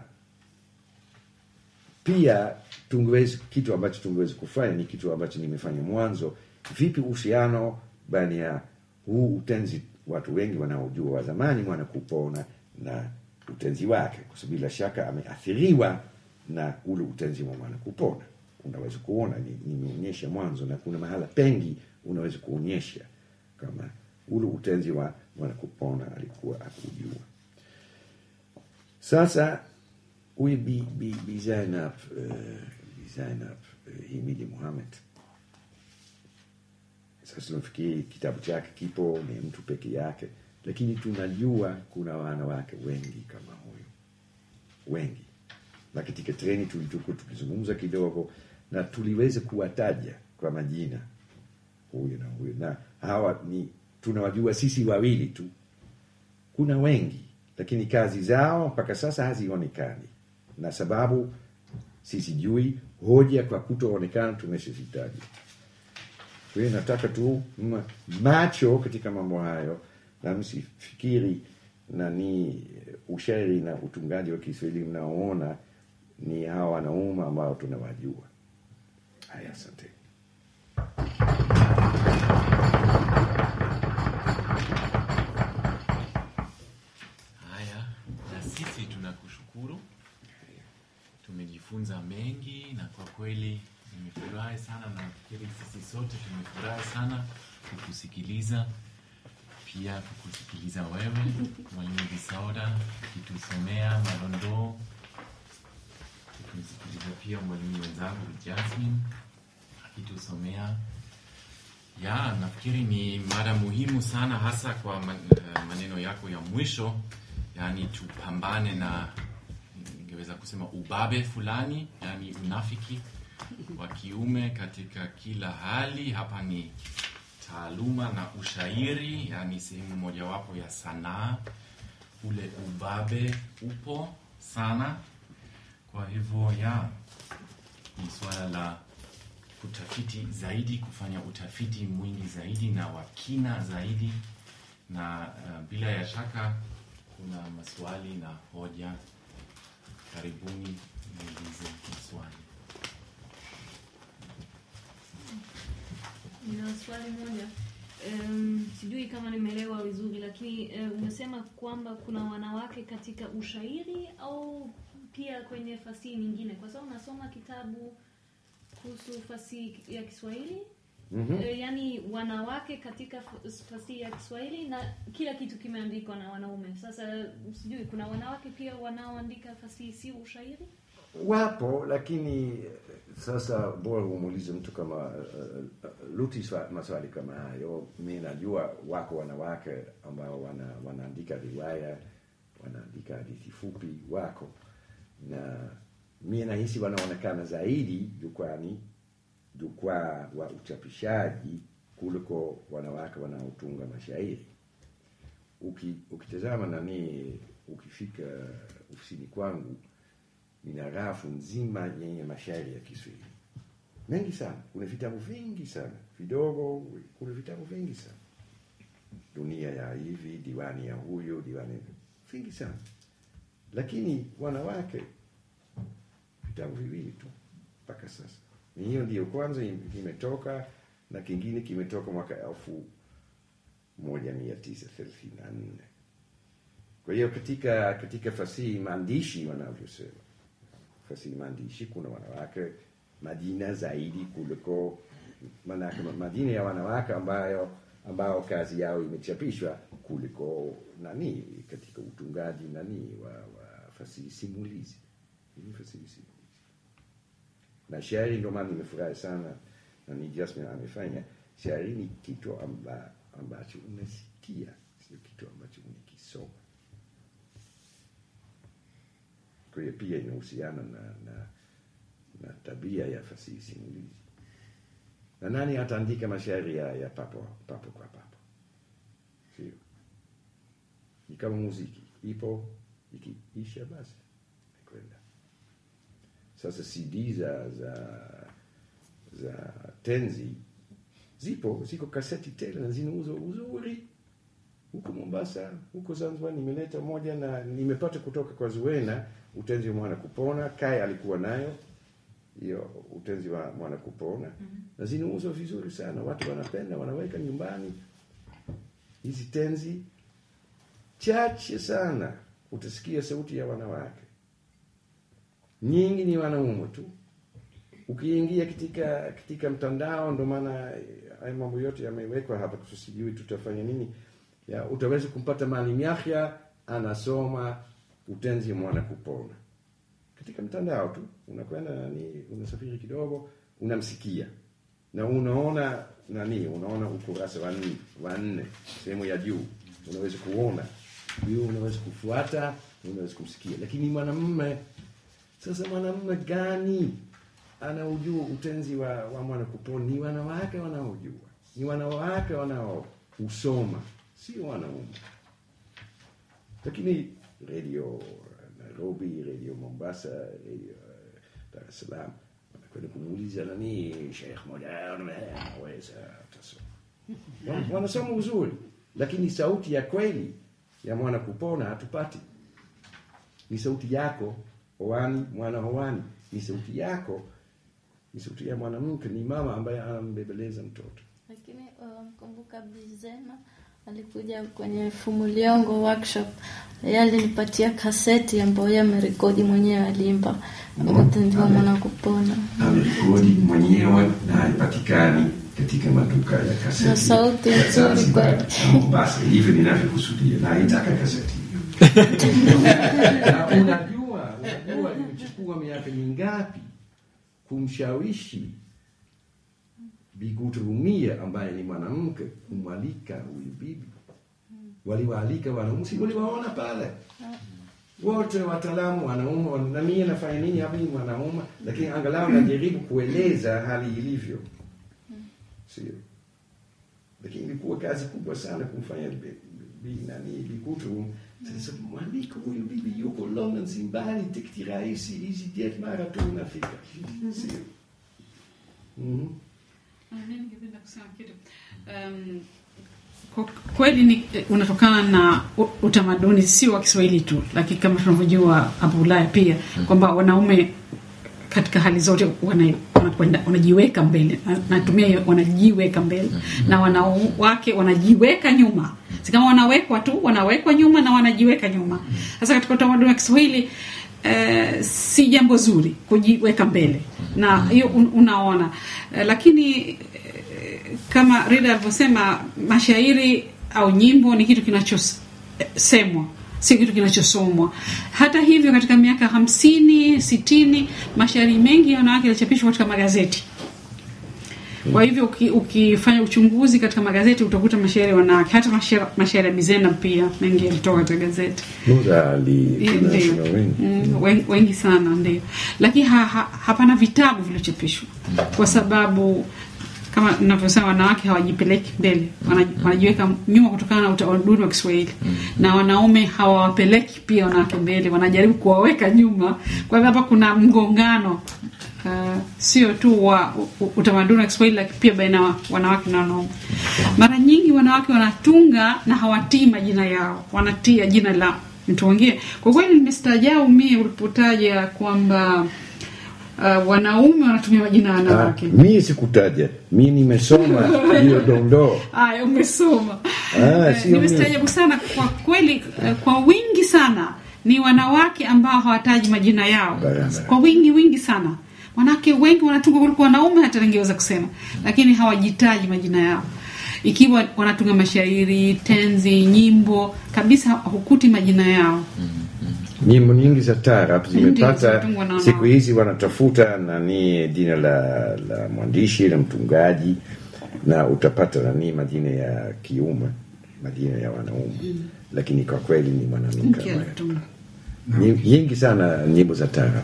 pia tungeweza kitu ambacho tungeweza kufanya ni kitu ambacho nimefanya mwanzo vipi uhusiano baina ya huu utenzi watu wengi wanaojua wa zamani mwana kupona na utenzi wake kwa sababu bila shaka ameathiriwa na ule utenzi wa mwana kupona unaweza kuona ni- nimeonyesha mwanzo na kuna mahala pengi unaweza kuonyesha kama ule utenzi wa mwana kupona alikuwa akujua sasa huyu bi, bi, bi Zainab, uh, bi Zainab uh, Himidi Muhammad sasa tunafikiri kitabu chake kipo ni mtu peke yake lakini tunajua kuna wanawake wengi kama huyu wengi na katika treni tulitukuwa tukizungumza kidogo na tuliweza kuwataja kwa majina huyu na huyu na hawa ni tunawajua sisi wawili tu kuna wengi lakini kazi zao mpaka sasa hazionekani na sababu sisijui hoja kwa kutoonekana tumeshazitaja kwa hiyo nataka tu ma- macho katika mambo hayo na msifikiri nani ushairi na utungaji wa kiswahili mnaoona ni hawa wanaume ambao tunawajua haya asante Haya, na sisi tunakushukuru, tumejifunza mengi na kwa kweli nimefurahi sana, na nafikiri sisi sote tumefurahi sana kukusikiliza, pia kukusikiliza wewe Mwalimu Bisauda ukitusomea marondoo, tukimsikiliza pia mwalimu wenzangu Jasmine akitusomea ya, nafikiri ni mada muhimu sana hasa kwa man- eh, maneno yako ya mwisho yani tupambane na ningeweza kusema ubabe fulani, yani unafiki wa kiume katika kila hali. Hapa ni taaluma na ushairi, yani sehemu mojawapo ya sanaa. Ule ubabe upo sana, kwa hivyo ya ni swala la kutafiti zaidi, kufanya utafiti mwingi zaidi na wa kina zaidi, na uh, bila ya shaka kuna maswali na hoja. Karibuni niulize maswali. Nina swali moja. Um, sijui kama nimeelewa vizuri lakini uh, umesema kwamba kuna wanawake katika ushairi au pia kwenye fasihi nyingine, kwa sababu nasoma kitabu kuhusu fasihi ya Kiswahili Mhm. Eh, yaani wanawake katika f- fasihi ya Kiswahili na kila kitu kimeandikwa na wanaume. Sasa sijui kuna wanawake pia wanaoandika fasihi si ushairi? Wapo, lakini eh, sasa bora umuulize mtu kama uh, uh, Luti swa- maswali kama hayo. Mi najua wako wanawake ambao wana, wanaandika riwaya, wanaandika hadithi fupi, wako na mi nahisi wanaonekana zaidi jukwani, jukwaa wa uchapishaji kuliko wanawake wanaotunga mashairi. Uki, ukitazama nani, ukifika ofisini kwangu nina rafu nzima yenye mashairi ya Kiswahili mengi sana. Kuna vitabu vingi sana vidogo, kuna vitabu vingi sana, dunia ya hivi, diwani ya huyo, diwani vingi sana, lakini wanawake vitabu viwili tu mpaka sasa. Ni hiyo ndiyo kwanza im- imetoka na kingine kimetoka mwaka elfu moja mia tisa thelathini na nne. Kwa hiyo katika katika fasihi maandishi wanavyosema fasihi maandishi kuna wanawake majina zaidi kuliko manake majina ya wanawake ambayo ambao kazi yao imechapishwa kuliko nani katika utungaji nani wa, wa fasihi simulizi Hii fasihi simulizi na shairi ndio maana nimefurahi sana na ni Jasmine amefanya shairi ni kitu amba, ambacho unasikia sio kitu ambacho unakisoma kwa hiyo pia inahusiana na, na, na tabia ya fasihi simulizi. Na nani ataandika mashairi ya, ya papo, papo kwa papo? Sio, ni kama muziki, ipo ikiisha basi kwenda. Sasa CD za za za tenzi zipo, ziko kaseti tele na zinauzwa uzuri huko Mombasa, huko Zanzibar. Nimeleta moja na nimepata kutoka kwa Zuena, utenzi wa mwana kupona. Kai alikuwa nayo hiyo utenzi wa mwana kupona na zinauzwa vizuri sana, watu wanapenda, wanaweka nyumbani. Hizi tenzi chache sana utasikia sauti ya wanawake, nyingi ni wanaume tu. Ukiingia katika katika mtandao, ndo maana eh, haya mambo yote yamewekwa hapa, kwa sijui tutafanya nini ya utaweza kumpata Maalim Yahya anasoma utenzi mwana kupona katika mtandao tu, unakwenda nani, unasafiri kidogo, unamsikia na unaona nani, unaona ukurasa wa nne wa nne sehemu ya juu, unaweza kuona hiyo, unaweza kufuata, unaweza kumsikia. Lakini mwanamume sasa, mwanamume gani anaujua utenzi wa, wa mwana kupona? Ni wanawake wanaojua, ni wanawake wanaousoma sio wanaume. Lakini redio Nairobi, redio Mombasa, redio eh, Dar es Salaam wanakwenda kumuuliza nani, Sheikh moja anaweza atasoma, Wan- wanasoma uzuri, lakini sauti ya kweli ya mwana kupona hatupati. Ni sauti yako hoani, mwana hoani, ni sauti yako, ni sauti ya mwanamke, ni mama ambaye anambebeleza mtoto. lakini uh, mkumbuka Bizena alikuja kwenye Fumuliongo workshop, yeye alinipatia kaseti ambayo yeye amerekodi mwenyewe, aliimba utenzi wa mwana kupona amerekodi mwenyewe na haipatikani katika maduka ya kaseti Na sauti ya nzuri Zanzibar kweli. na Mombasa. Hivyo ninavyokusudia, na haitaka kaseti hiyo. Na unajua, unajua imechukua miaka mingapi kumshawishi Bigutu Rumia ambaye ni mwanamke kumwalika huyu bibi. waliwaalika wanaume, si waliwaona pale wote wataalamu wanauma, na mimi nafanya nini hapa? Ni mwanaume, lakini angalau najaribu kueleza hali ilivyo, sio? Lakini ilikuwa kazi kubwa sana kumfanya bi- bi- nani Bikutu. Sasa mwandiko huyu bibi yuko London, si mbali, tik die reis, hizi dit mara tu unafika, sio? Mhm. Ah, mimi ningependa kusema kitu um, kwa kweli ni unatokana na u- utamaduni sio wa Kiswahili tu, lakini kama tunavyojua hapo Ulaya pia kwamba wanaume katika hali zote wana- wanakwenda wanajiweka mbele, Na- natumia hiyo wanajiweka mbele, na wanawake wanajiweka nyuma. Si kama wanawekwa tu, wanawekwa nyuma na wanajiweka nyuma. Sasa katika utamaduni wa Kiswahili eh, si jambo zuri kujiweka mbele, na hiyo un, unaona eh, lakini eh, kama Rida alivyosema, mashairi au nyimbo ni kitu kinachosemwa, si kitu kinachosomwa. Hata hivyo, katika miaka hamsini sitini, mashairi mengi ya wanawake yalichapishwa katika magazeti. Kwa hivyo uki, ukifanya uchunguzi katika magazeti utakuta mashairi ya wanawake, hata mashairi mashairi ya Bizena pia mengi yalitoka katika gazeti. Muda ali Ndio. international wengi. Mm, wengi, wengi sana ndio, lakini ha, ha, hapana vitabu vilivyochapishwa kwa sababu kama ninavyosema, wanawake hawajipeleki mbele, wana- wanajiweka nyuma kutokana na utamaduni wa Kiswahili, na wanaume hawawapeleki pia wanawake mbele, wanajaribu kuwaweka nyuma. Kwa hivyo hapa kuna mgongano uh, sio tu wa u- utamaduni wa Kiswahili, lakini pia baina ya wanawake na wanaume. Mara nyingi wanawake wanatunga na hawatii majina yao, wanatia jina la mtu mwingine. Kwa kweli nimestaajabu mie ulipotaja kwamba uh, wanaume wanatumia majina ya Ah, wanawake. mimi sikutaja, mimi nimesoma hiyo dondoo. Haya, umesoma. Ah, Eh, sio Nimestaajabu sana kwa kweli, eh, kwa wingi sana ni wanawake ambao hawataji majina yao Barabara. kwa wingi wingi sana. Wanawake wengi wanatunga kuliko wanaume, hata ningeweza kusema, lakini hawajitaji majina yao. Ikiwa wanatunga mashairi, tenzi, nyimbo, kabisa hukuti majina yao. nyimbo nyingi za taarab Ndio, zimepata zinatungwa na siku wanawake. hizi wanatafuta nani jina la, la mwandishi la mtungaji na utapata nani majina ya kiume majina ya wanaume lakini kwa kweli ni mwanamke Mke ambaye- alitunga. Nyi- nyingi sana nyimbo za taarab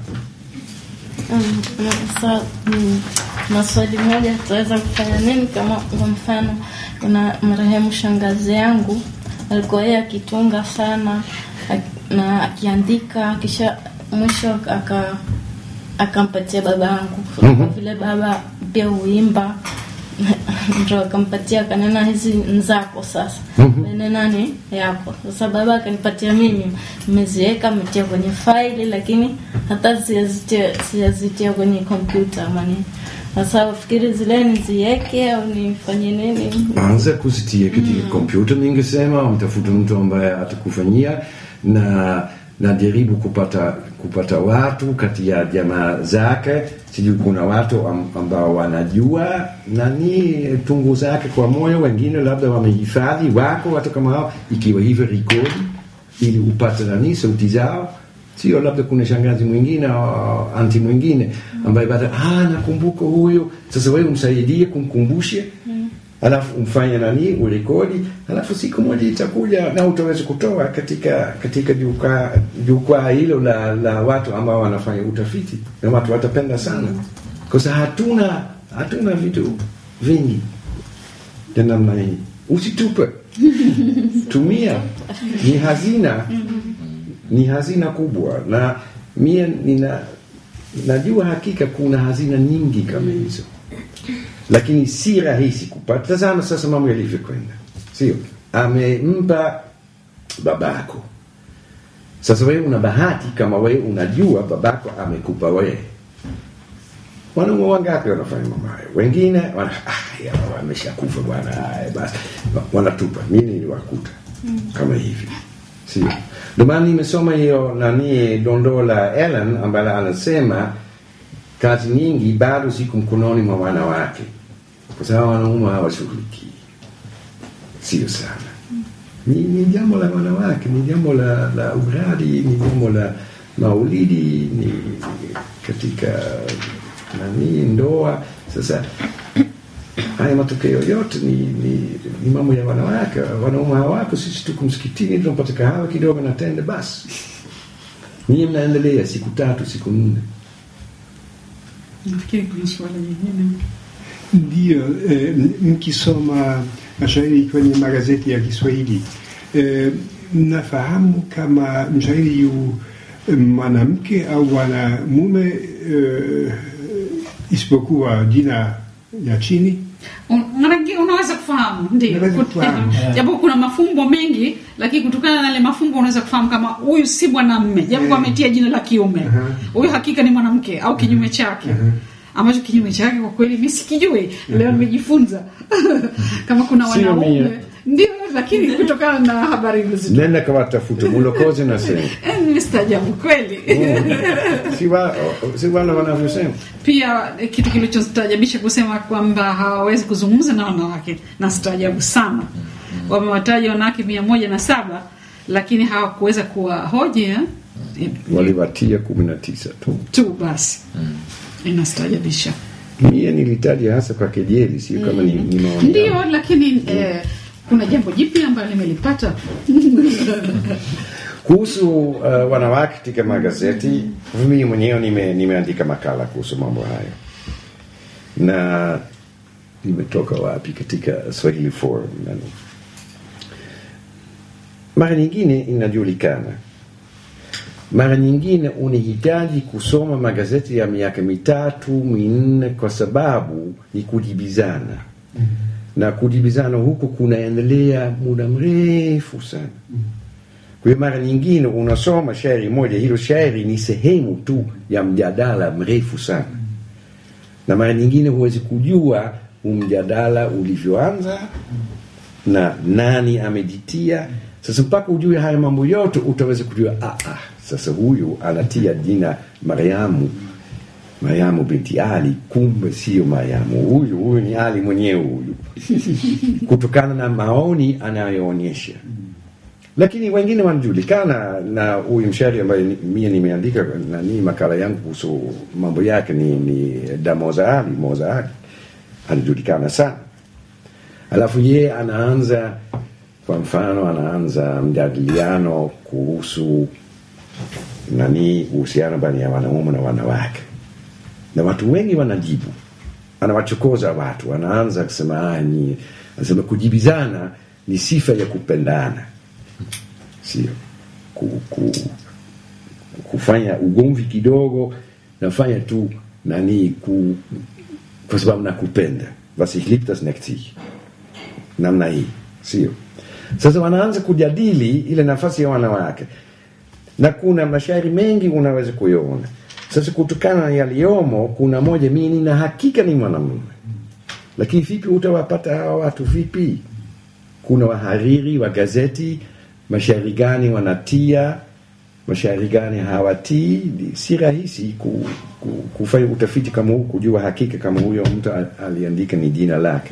Mm, Sasa mm, na swali moja, tutaweza kufanya nini kama kwa mfano, kuna marehemu shangazi yangu alikuwa yeye akitunga sana ak- na akiandika, kisha mwisho aka akampatia baba yangu kwa vile baba pia huimba ndo akampatia akanena hizi nzako sasa nene nani yako sasa baba akanipatia mimi nimeziweka ametia kwenye faili lakini hata sijazitia sijazitia kwenye kompyuta mani sasa fikiri zile niziweke au nifanye nini anza kuzitia katika kompyuta ningesema mtafuta mtu ambaye atakufanyia na na jaribu kupata kupata watu kati ya jamaa zake sijui kuna watu am- ambao wanajua nani tungu zake kwa moyo wengine labda wamehifadhi wako watu kama hao ikiwa hivyo rekodi ili upate nani sauti zao sio labda kuna shangazi mwingine au anti mwingine ambaye baada ah nakumbuka huyo sasa wewe umsaidie kumkumbushe alafu umfanye nani urekodi alafu siku moja itakuja na utaweza kutoa katika katika jukwaa jukwaa hilo la, la watu ambao wanafanya utafiti na watu watapenda sana kwa sababu hatuna hatuna vitu vingi vya namna hii usitupe tumia ni hazina ni hazina kubwa na mie nina najua hakika kuna hazina nyingi kama hizo lakini si rahisi kupata tazama sasa mambo yalivyokwenda sio amempa babako sasa wewe una bahati kama wewe unajua babako amekupa wewe wanaume wangapi wanafanya mambo hayo wengine wana, ah, ya, wameshakufa bwana haya basi wanatupa mimi niliwakuta kama hivi sio ndio maana nimesoma hiyo nani dondoo la Ellen ambaye anasema kazi nyingi bado ziko mkononi mwa wanawake kwa sababu wanaume hawashughulikii sio sana ni, ni jambo la wanawake ni jambo la, la uradi ni jambo la maulidi ni katika nani ndoa sasa haya matokeo yote ni, ni, ni mambo ya wanawake wanaume hawako sisi tuko msikitini tunapata kahawa kidogo na tende basi nyie mnaendelea siku tatu siku nne nafikiri kuna suala jingine Ndio, eh, mkisoma mashairi kwenye magazeti ya Kiswahili eh, mnafahamu kama mshairi yu eh, mwanamke au mwanamume eh, isipokuwa jina ya chini? Un- mara nyingine unaweza kufahamu ndio Unaweza Kut- kufahamu. japo kuna mafumbo mengi lakini kutokana na yale mafumbo unaweza kufahamu kama huyu si mwanamme japo Eh. ametia jina la kiume Aha. huyu hakika ni mwanamke au kinyume chake ambacho kinyume chake kwa kweli mi sikijui leo nimejifunza kama kuna Sio wanaume mie. ndio lakini kutokana na habari hizo nenda kawatafuta mulokozi na sema Eh, nimestaajabu kweli si wa- si wala wanavyosema pia eh, kitu kilichostaajabisha kusema kwamba hawawezi kuzungumza na wanawake na staajabu sana wamewataja wanawake mia moja na saba lakini hawakuweza kuwahoji eh? waliwatia kumi na tisa tu tu basi inastaajabisha mie nilitaja hasa kwa kejeli sio kama ni, ni maoni yangu. ndio lakini eh, kuna jambo jipya ambalo nimelipata kuhusu uh, wanawake katika magazeti mimi mwenyewe nime, nimeandika makala kuhusu mambo hayo na nimetoka wapi katika swahili forum nani. mara nyingine inajulikana mara nyingine unahitaji kusoma magazeti ya miaka mitatu minne kwa sababu ni kujibizana na kujibizana huku kunaendelea muda mrefu sana kwa hiyo mara nyingine unasoma shairi moja, hilo shairi ni sehemu tu ya mjadala mrefu sana, na mara nyingine huwezi kujua huu mjadala ulivyoanza na nani amejitia. Sasa mpaka ujue haya mambo yote, utaweza kujua ah, ah, sasa huyu anatia jina Mariamu, Mariamu binti Ali, kumbe sio Mariamu, huyu huyu ni Ali mwenyewe huyu, kutokana na maoni anayoonyesha lakini wengine wanajulikana na huyu mshairi ambaye ni- mie nimeandika nani makala yangu kuhusu mambo yake ni, ni Damoza Ali Moza Ali anajulikana sana alafu ye anaanza kwa mfano anaanza mjadiliano kuhusu nani uhusiano baina ya wanaume na wanawake na watu wengi wanajibu anawachokoza watu anaanza kusema "Ah, ni anasema kujibizana ni sifa ya kupendana sio ku, ku, kufanya ugomvi kidogo nafanya tu nani ku, kwa sababu nakupenda was ich lieb das neckt sich namna hii sio sasa wanaanza kujadili ile nafasi ya wanawake na kuna mashairi mengi unaweza kuyaona sasa kutokana na yaliyomo kuna moja mimi nina hakika ni mwanamume lakini vipi utawapata hawa watu vipi kuna wahariri wa gazeti mashairi gani wanatia mashairi gani hawatii Ni- si rahisi ku, ku, kufanya utafiti kama huu kujua hakika kama huyo mtu al- aliandika ni jina lake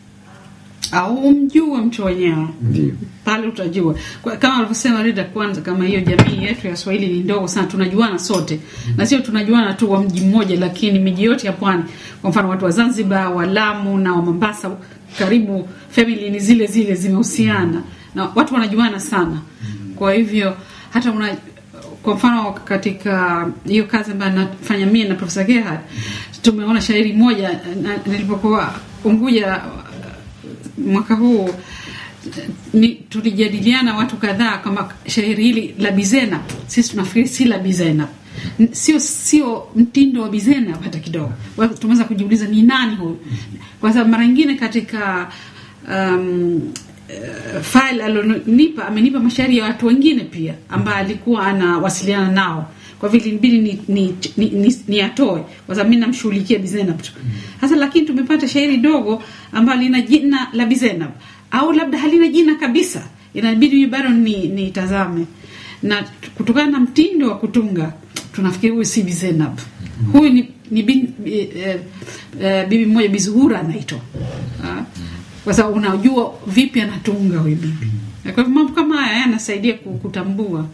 au umjue mtu wenyewe ndio pale utajua Kwa- kama alivyosema Rida kwanza kama hiyo jamii yetu ya Swahili ni ndogo sana tunajuana sote na sio tunajuana tu wa mji mmoja lakini miji yote ya pwani kwa mfano watu wa Zanzibar wa Lamu na wa Mombasa karibu family ni zile zile zimehusiana na watu wanajuana sana kwa hivyo hata una kwa mfano katika hiyo kazi ambayo nafanya mie na Profesa Gerhard tumeona shairi moja na- nilipokuwa Unguja mwaka huu ni tulijadiliana watu kadhaa kama shairi hili la Bizena, sisi tunafikiri si la Bizena, N- sio sio mtindo wa Bizena hata kidogo. Wa- Tumeweza kujiuliza ni nani huyu, kwa sababu mara nyingine katika um, uh, file alonipa amenipa mashairi ya watu wengine pia ambaye alikuwa anawasiliana nao kwa vile ilibidi ni, ni, ni, ni, ni atoe kwa sababu mi namshughulikia Bizenab tu sasa lakini tumepata shairi dogo ambalo lina jina la Bizenab au labda halina jina kabisa inabidi mimi bado ni nitazame na kutokana na mtindo wa kutunga tunafikiri huyu si Bizenab huyu ni, ni bin, eh, eh, eh, bibi mmoja Bizuhura anaitwa Ah, kwa sababu unajua vipi anatunga huyu bibi kwa hivyo mambo kama haya yanasaidia ku- kutambua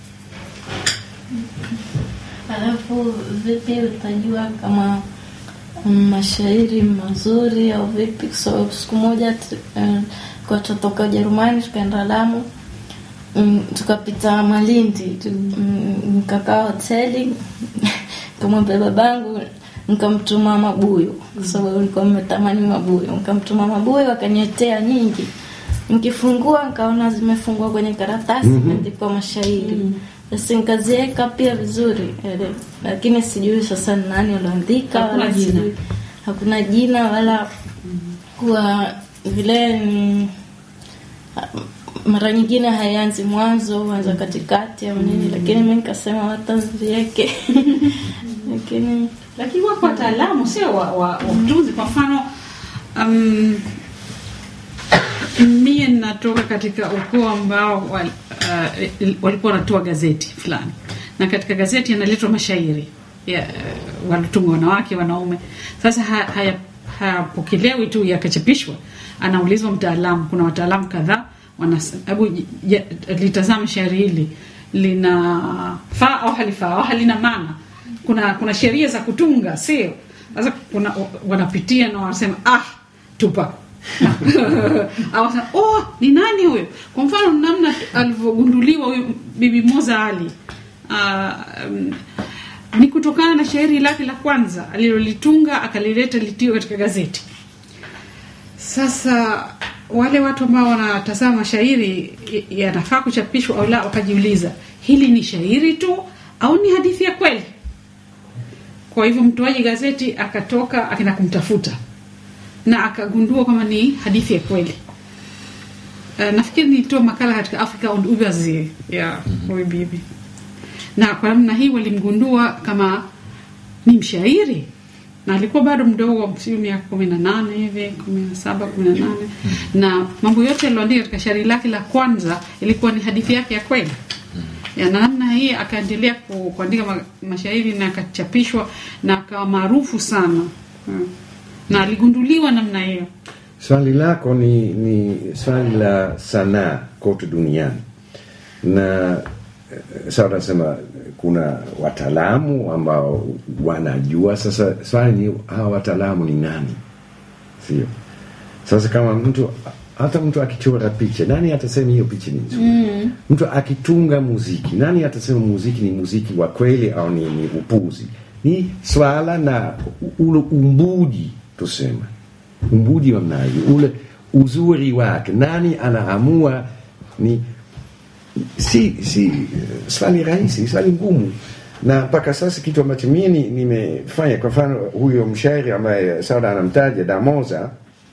Alafu vipi utajua kama mashairi mazuri au vipi, kwa sababu siku moja tu- eh, kwa tutoka Ujerumani tukaenda Lamu mm, tukapita Malindi tu- mm, nikakaa hoteli nikamwambia babangu nikamtuma mabuyu kwa sababu nilikuwa nimetamani mabuyu nikamtuma mabuyu akanyetea nyingi nikifungua nikaona zimefungwa kwenye karatasi imeandikwa mashairi basi nikaziweka pia vizuri ele. lakini sijui sasa ni nani ulioandika Hakuna wala jina. sijui hakuna jina wala kuwa vile ni mara nyingine haianzi mwanzo huanza katikati au nini lakini mi nikasema wataziweke lakini lakini wapo wataalamu sio wa, wa, wa utunzi kwa mfano um, mie natoka katika ukoo ambao wal, uh, walikuwa wanatoa gazeti fulani na katika gazeti yanaletwa mashairi ya, uh, wanatunga wanawake wanaume sasa ha- haya- hayapokelewi tu yakachapishwa anaulizwa mtaalamu kuna wataalamu kadhaa wanas- hebu j- j- litazame shairi hili linafaa au halifaa au halina maana kuna kuna sheria za kutunga sio sasa kuna wanapitia na wanasema ah tupa au wanasema, oh ni nani huyo kwa mfano namna alivyogunduliwa huyu bibi moza ali uh, um, ni kutokana na shairi lake la kwanza alilolitunga akalileta litiwe katika gazeti sasa wale watu ambao wanatazama mashairi y- yanafaa kuchapishwa au la wakajiuliza hili ni shairi tu au ni hadithi ya kweli kwa hivyo mtoaji gazeti akatoka akaenda kumtafuta na akagundua kwamba ni hadithi ya kweli uh, nafikiri nilitoa makala katika africa und übersee ya huyu bibi na kwa namna hii walimgundua kama ni mshairi na alikuwa bado mdogo sijui miaka kumi na nane hivi kumi na saba kumi na nane na mambo yote alioandika katika shairi lake la kwanza ilikuwa ni hadithi yake ya kweli ya na namna hii akaendelea ku, kuandika ma, mashairi na akachapishwa na akawa maarufu sana Hmm. na aligunduliwa namna hiyo Swali lako ni, ni swali la sanaa kote duniani, na eh, sawa, nasema kuna wataalamu ambao wanajua. Sasa swali ni hawa wataalamu ni nani? Sio sasa, kama mtu hata mtu akichora picha, nani atasema hiyo picha ni nzuri? mm. Mtu akitunga muziki, nani atasema muziki ni muziki wa kweli au ni, ni upuzi? Ni swala na ule umbudi tusema umbudi wa mnaji ule uzuri wake, nani anaamua? Ni si si eh, swali rahisi, swali ngumu. Na mpaka sasa kitu ambacho mie ni- nimefanya, kwa mfano huyo mshairi ambaye Sauda anamtaja Damoza,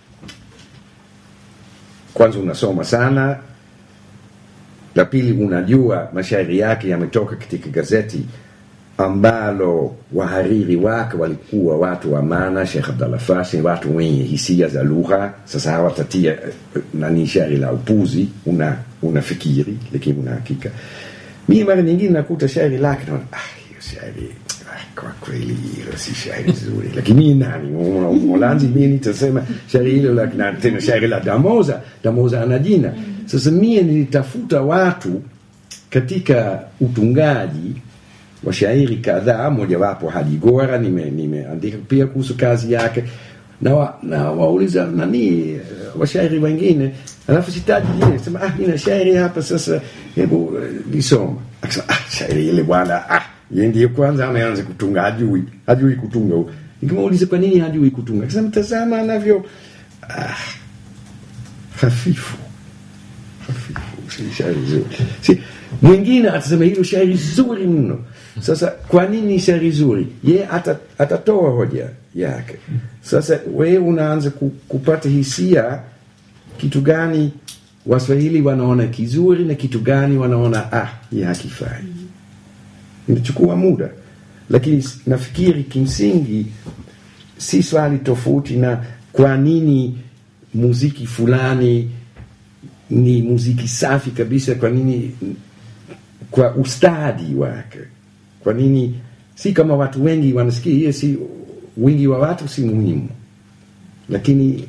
kwanza unasoma sana, la pili unajua mashairi yake yametoka katika gazeti ambalo wahariri wake walikuwa watu wa maana, Sheikh Abdallah Fasi, watu wenye hisia za lugha. Sasa hawatatia eh, nani shairi la upuzi, una unafikiri lakini una hakika. Mimi mara nyingine nakuta shairi lake naona ah, hiyo shairi ah, kwa kweli hilo si shairi zuri, lakini mimi nani Mwa- Mholanzi, mimi nitasema shairi hilo la na tena shairi la Damoza, Damoza ana jina. Sasa mie nilitafuta watu katika utungaji washairi kadhaa, mojawapo Hadi Gora nime- nimeandika pia kuhusu kazi yake na, wa, na wauliza nani eh, washairi wengine, alafu sitaji jina, sema ah, nina shairi hapa sasa, hebu eh, lisoma. Akasema ah, shairi ile bwana, ah, yeye ndiye kwanza ameanza kutunga, hajui hajui kutunga. Nikimuuliza kwa nini hajui kutunga, akasema tazama anavyo ah, hafifu hafifu, si shairi zuri. Si, mwingine atasema hilo shairi zuri mno. Sasa kwa nini shairi zuri? Ye ata, atatoa hoja yake. Sasa wewe unaanza ku, kupata hisia kitu gani Waswahili wanaona kizuri na kitu gani wanaona ah, hii hakifai. Inachukua muda, lakini nafikiri kimsingi si swali tofauti na kwa nini muziki fulani ni muziki safi kabisa. Kwa nini? Kwa ustadi wake. Kwa nini? Si kama watu wengi wanasikia hiyo, si wingi wa watu si muhimu, lakini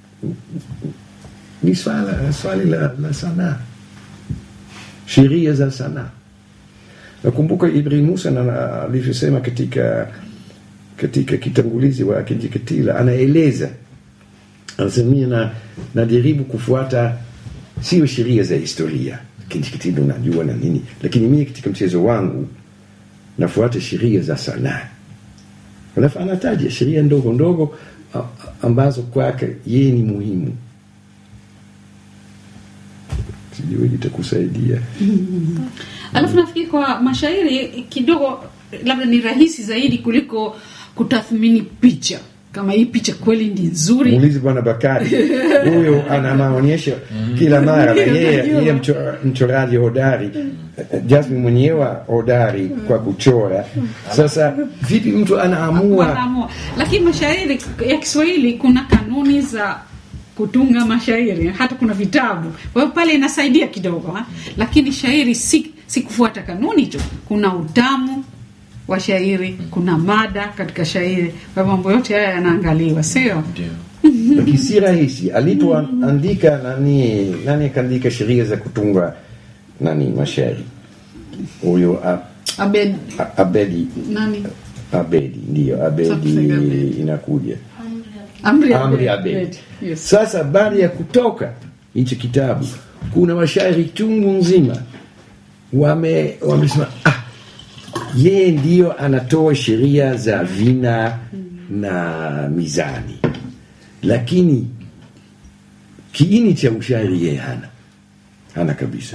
ni swala swali la, la sanaa, sheria za sanaa. Nakumbuka Ibrahim Musa na- alivyosema katika katika kitangulizi wa Kinjeketile anaeleza anasema mimi na najaribu kufuata sio sheria za historia Kinjeketile unajua na nini lakini mimi katika mchezo wangu nafuata sheria za sanaa alafu anataja sheria ndogo ndogo a- ambazo kwake yeye ni muhimu sijui itakusaidia alafu nafikiri kwa mashairi kidogo labda ni rahisi zaidi kuliko kutathmini picha kama hii picha kweli ni nzuri muulize bwana bakari huyo ana maonyesho kila mara na yeye Najua. yeye mcho- mchoraji hodari jasmin mwenyewe hodari kwa kuchora sasa vipi mtu anaamua wanaamua lakini mashairi ya kiswahili kuna kanuni za kutunga mashairi hata kuna vitabu kwa hiyo pale inasaidia kidogo ha? lakini shairi si, si kufuata kanuni tu kuna utamu wa shairi kuna mada katika shairi kwa hivyo mambo yote haya yanaangaliwa sio ndio lakini si rahisi alipoandika nani nani akaandika sheria za kutunga nani mashairi huyo a- abed a- abedi nani abedi ndio abedi Something Abedi. inakuja amri amri abed, abedi Yes. sasa baada ya kutoka hichi kitabu kuna mashairi chungu nzima wame wamesema ah, yeye ndio anatoa sheria za vina na mizani lakini kiini cha ushairi yeye hana hana kabisa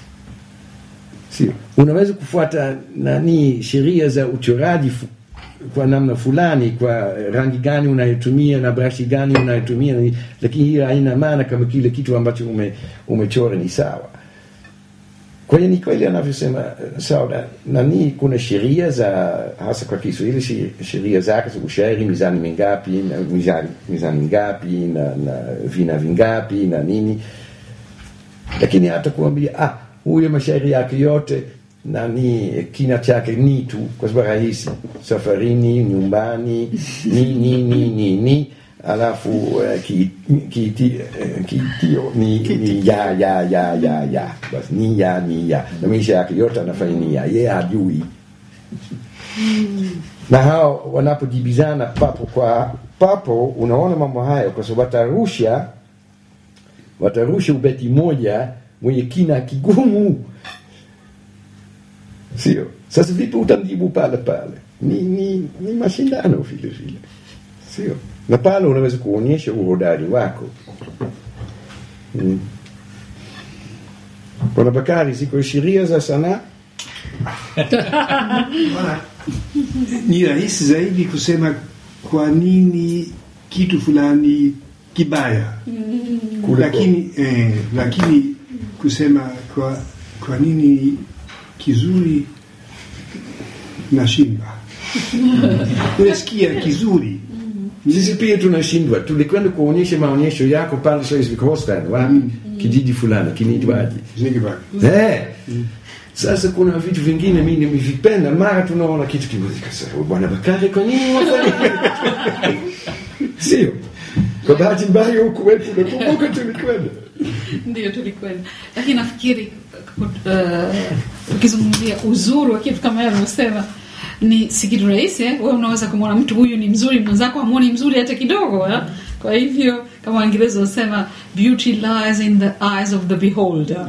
sio unaweza kufuata nani sheria za uchoraji fu, kwa namna fulani kwa rangi gani unayotumia na brashi gani unayotumia ni- lakini hiyo haina maana kama kile kitu ambacho ume, umechora ni sawa kwa hiyo ni kweli anavyosema eh, sauda nani kuna sheria za hasa kwa kiswahili shi- sheria zake za ushairi mizani mingapi na mizani, mizani ngapi na, na vina vingapi na nini lakini hata kuambia ah, huyo mashairi yake yote nani kina chake ni tu kwa sababu rahisi safarini nyumbani ni ni ni ni ni alafu uh, ki, ki, ki, uh, kitio ni, ni ya ya ya ya ya basi ni ya ni ya na maisha yake yote anafanya ni ya yeye hajui na hao wanapojibizana papo kwa papo unaona mambo hayo kwa sababu watarusha watarusha ubeti moja mwenye kina kigumu sio sasa vipi utamjibu pale pale ni, ni, ni mashindano vile vile sio na pale unaweza kuonyesha uhodari wako mm. bwana bakari ziko sheria za sanaa ni rahisi zaidi kusema kwa nini kitu fulani kibaya Kuliko- lakini eh, lakini kusema kwa kwa nini kizuri nashindwa unasikia kizuri sisi pia tunashindwa tulikwenda kuonyesha maonyesho yako pale Schleswig-Holstein wapi kijiji fulani kinaitwaje Zingebak. Eh. Sasa kuna vitu vingine mimi nimevipenda, mara tunaona kitu kimoja kasa, bwana Bakari, kwa nini wafanya sio? Kwa bahati mbaya huku wetu nakumbuka tulikwenda ndio tulikwenda lakini nafikiri uh, ukizungumzia uzuri wa kitu kama yeye amesema ni si kitu rahisi eh? wewe unaweza kumwona mtu huyu ni mzuri mwenzako hamwoni mzuri hata kidogo eh? kwa hivyo kama waingereza wasema beauty lies in the eyes of the beholder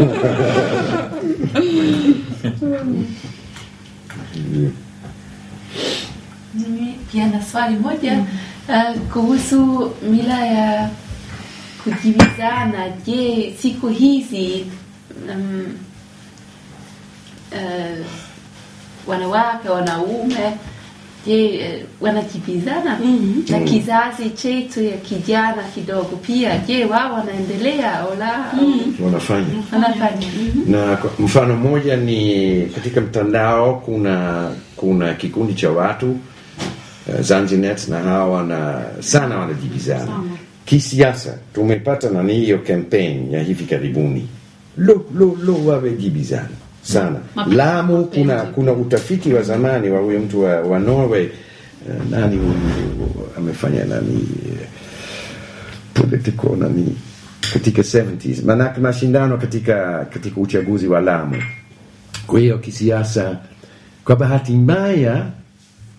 Mimi pia na swali moja uh, kuhusu mila ya kujibizana. Je, siku hizi um, uh, wanawake wanaume je eh, wanajibizana na kizazi chetu ya kijana kidogo pia je wao wanaendelea au la wanafanya wanafanya na kwa- mfano mmoja ni katika mtandao kuna kuna kikundi cha watu uh, Zanzinet na hawa wana sana wanajibizana kisiasa tumepata nani hiyo campaign ya hivi karibuni lo lo lo wamejibizana sana Mapenzi, Lamu mapenzi. kuna kuna utafiti wa zamani wa huyo mtu wa, wa Norway uh, nani huyu amefanya nani eh, political nani katika 70s manake mashindano katika katika uchaguzi wa Lamu kwa hiyo kisiasa kwa bahati mbaya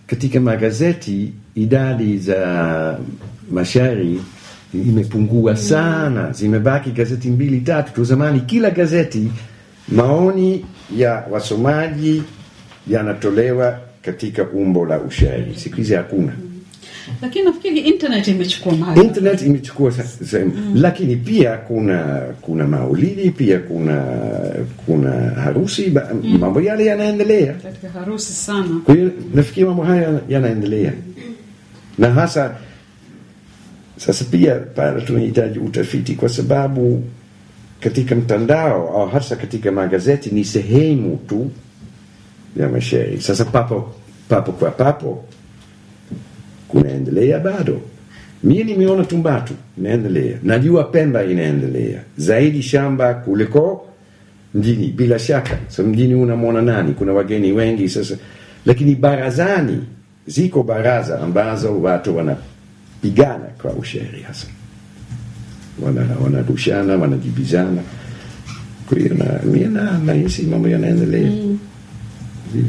katika magazeti idadi za mashairi imepungua sana, zimebaki gazeti mbili tatu tu. Zamani kila gazeti maoni ya wasomaji yanatolewa katika umbo la ushairi. Siku hizi hakuna. lakini nafikiri internet imechukua mahali Internet imechukua sa- sehemu, lakini pia kuna kuna maulidi, pia kuna kuna harusi, ba- mambo yale yanaendelea. katika harusi sana Kwa hiyo nafikiri mambo haya yanaendelea, na hasa sasa pia pale tunahitaji utafiti, kwa sababu katika mtandao au hasa katika magazeti ni sehemu tu ya mashairi. Sasa papo papo kwa papo kunaendelea bado. Mie nimeona Tumbatu inaendelea, najua Pemba inaendelea zaidi shamba kuliko mjini, bila shaka. So mjini unamwona nani? Kuna wageni wengi sasa, lakini barazani ziko baraza ambazo watu wanapigana kwa ushairi hasa, wana- wanarushana, wanajibizana. Kwa hiyo na mie na- nahisi mambo yanaendelea Ndio.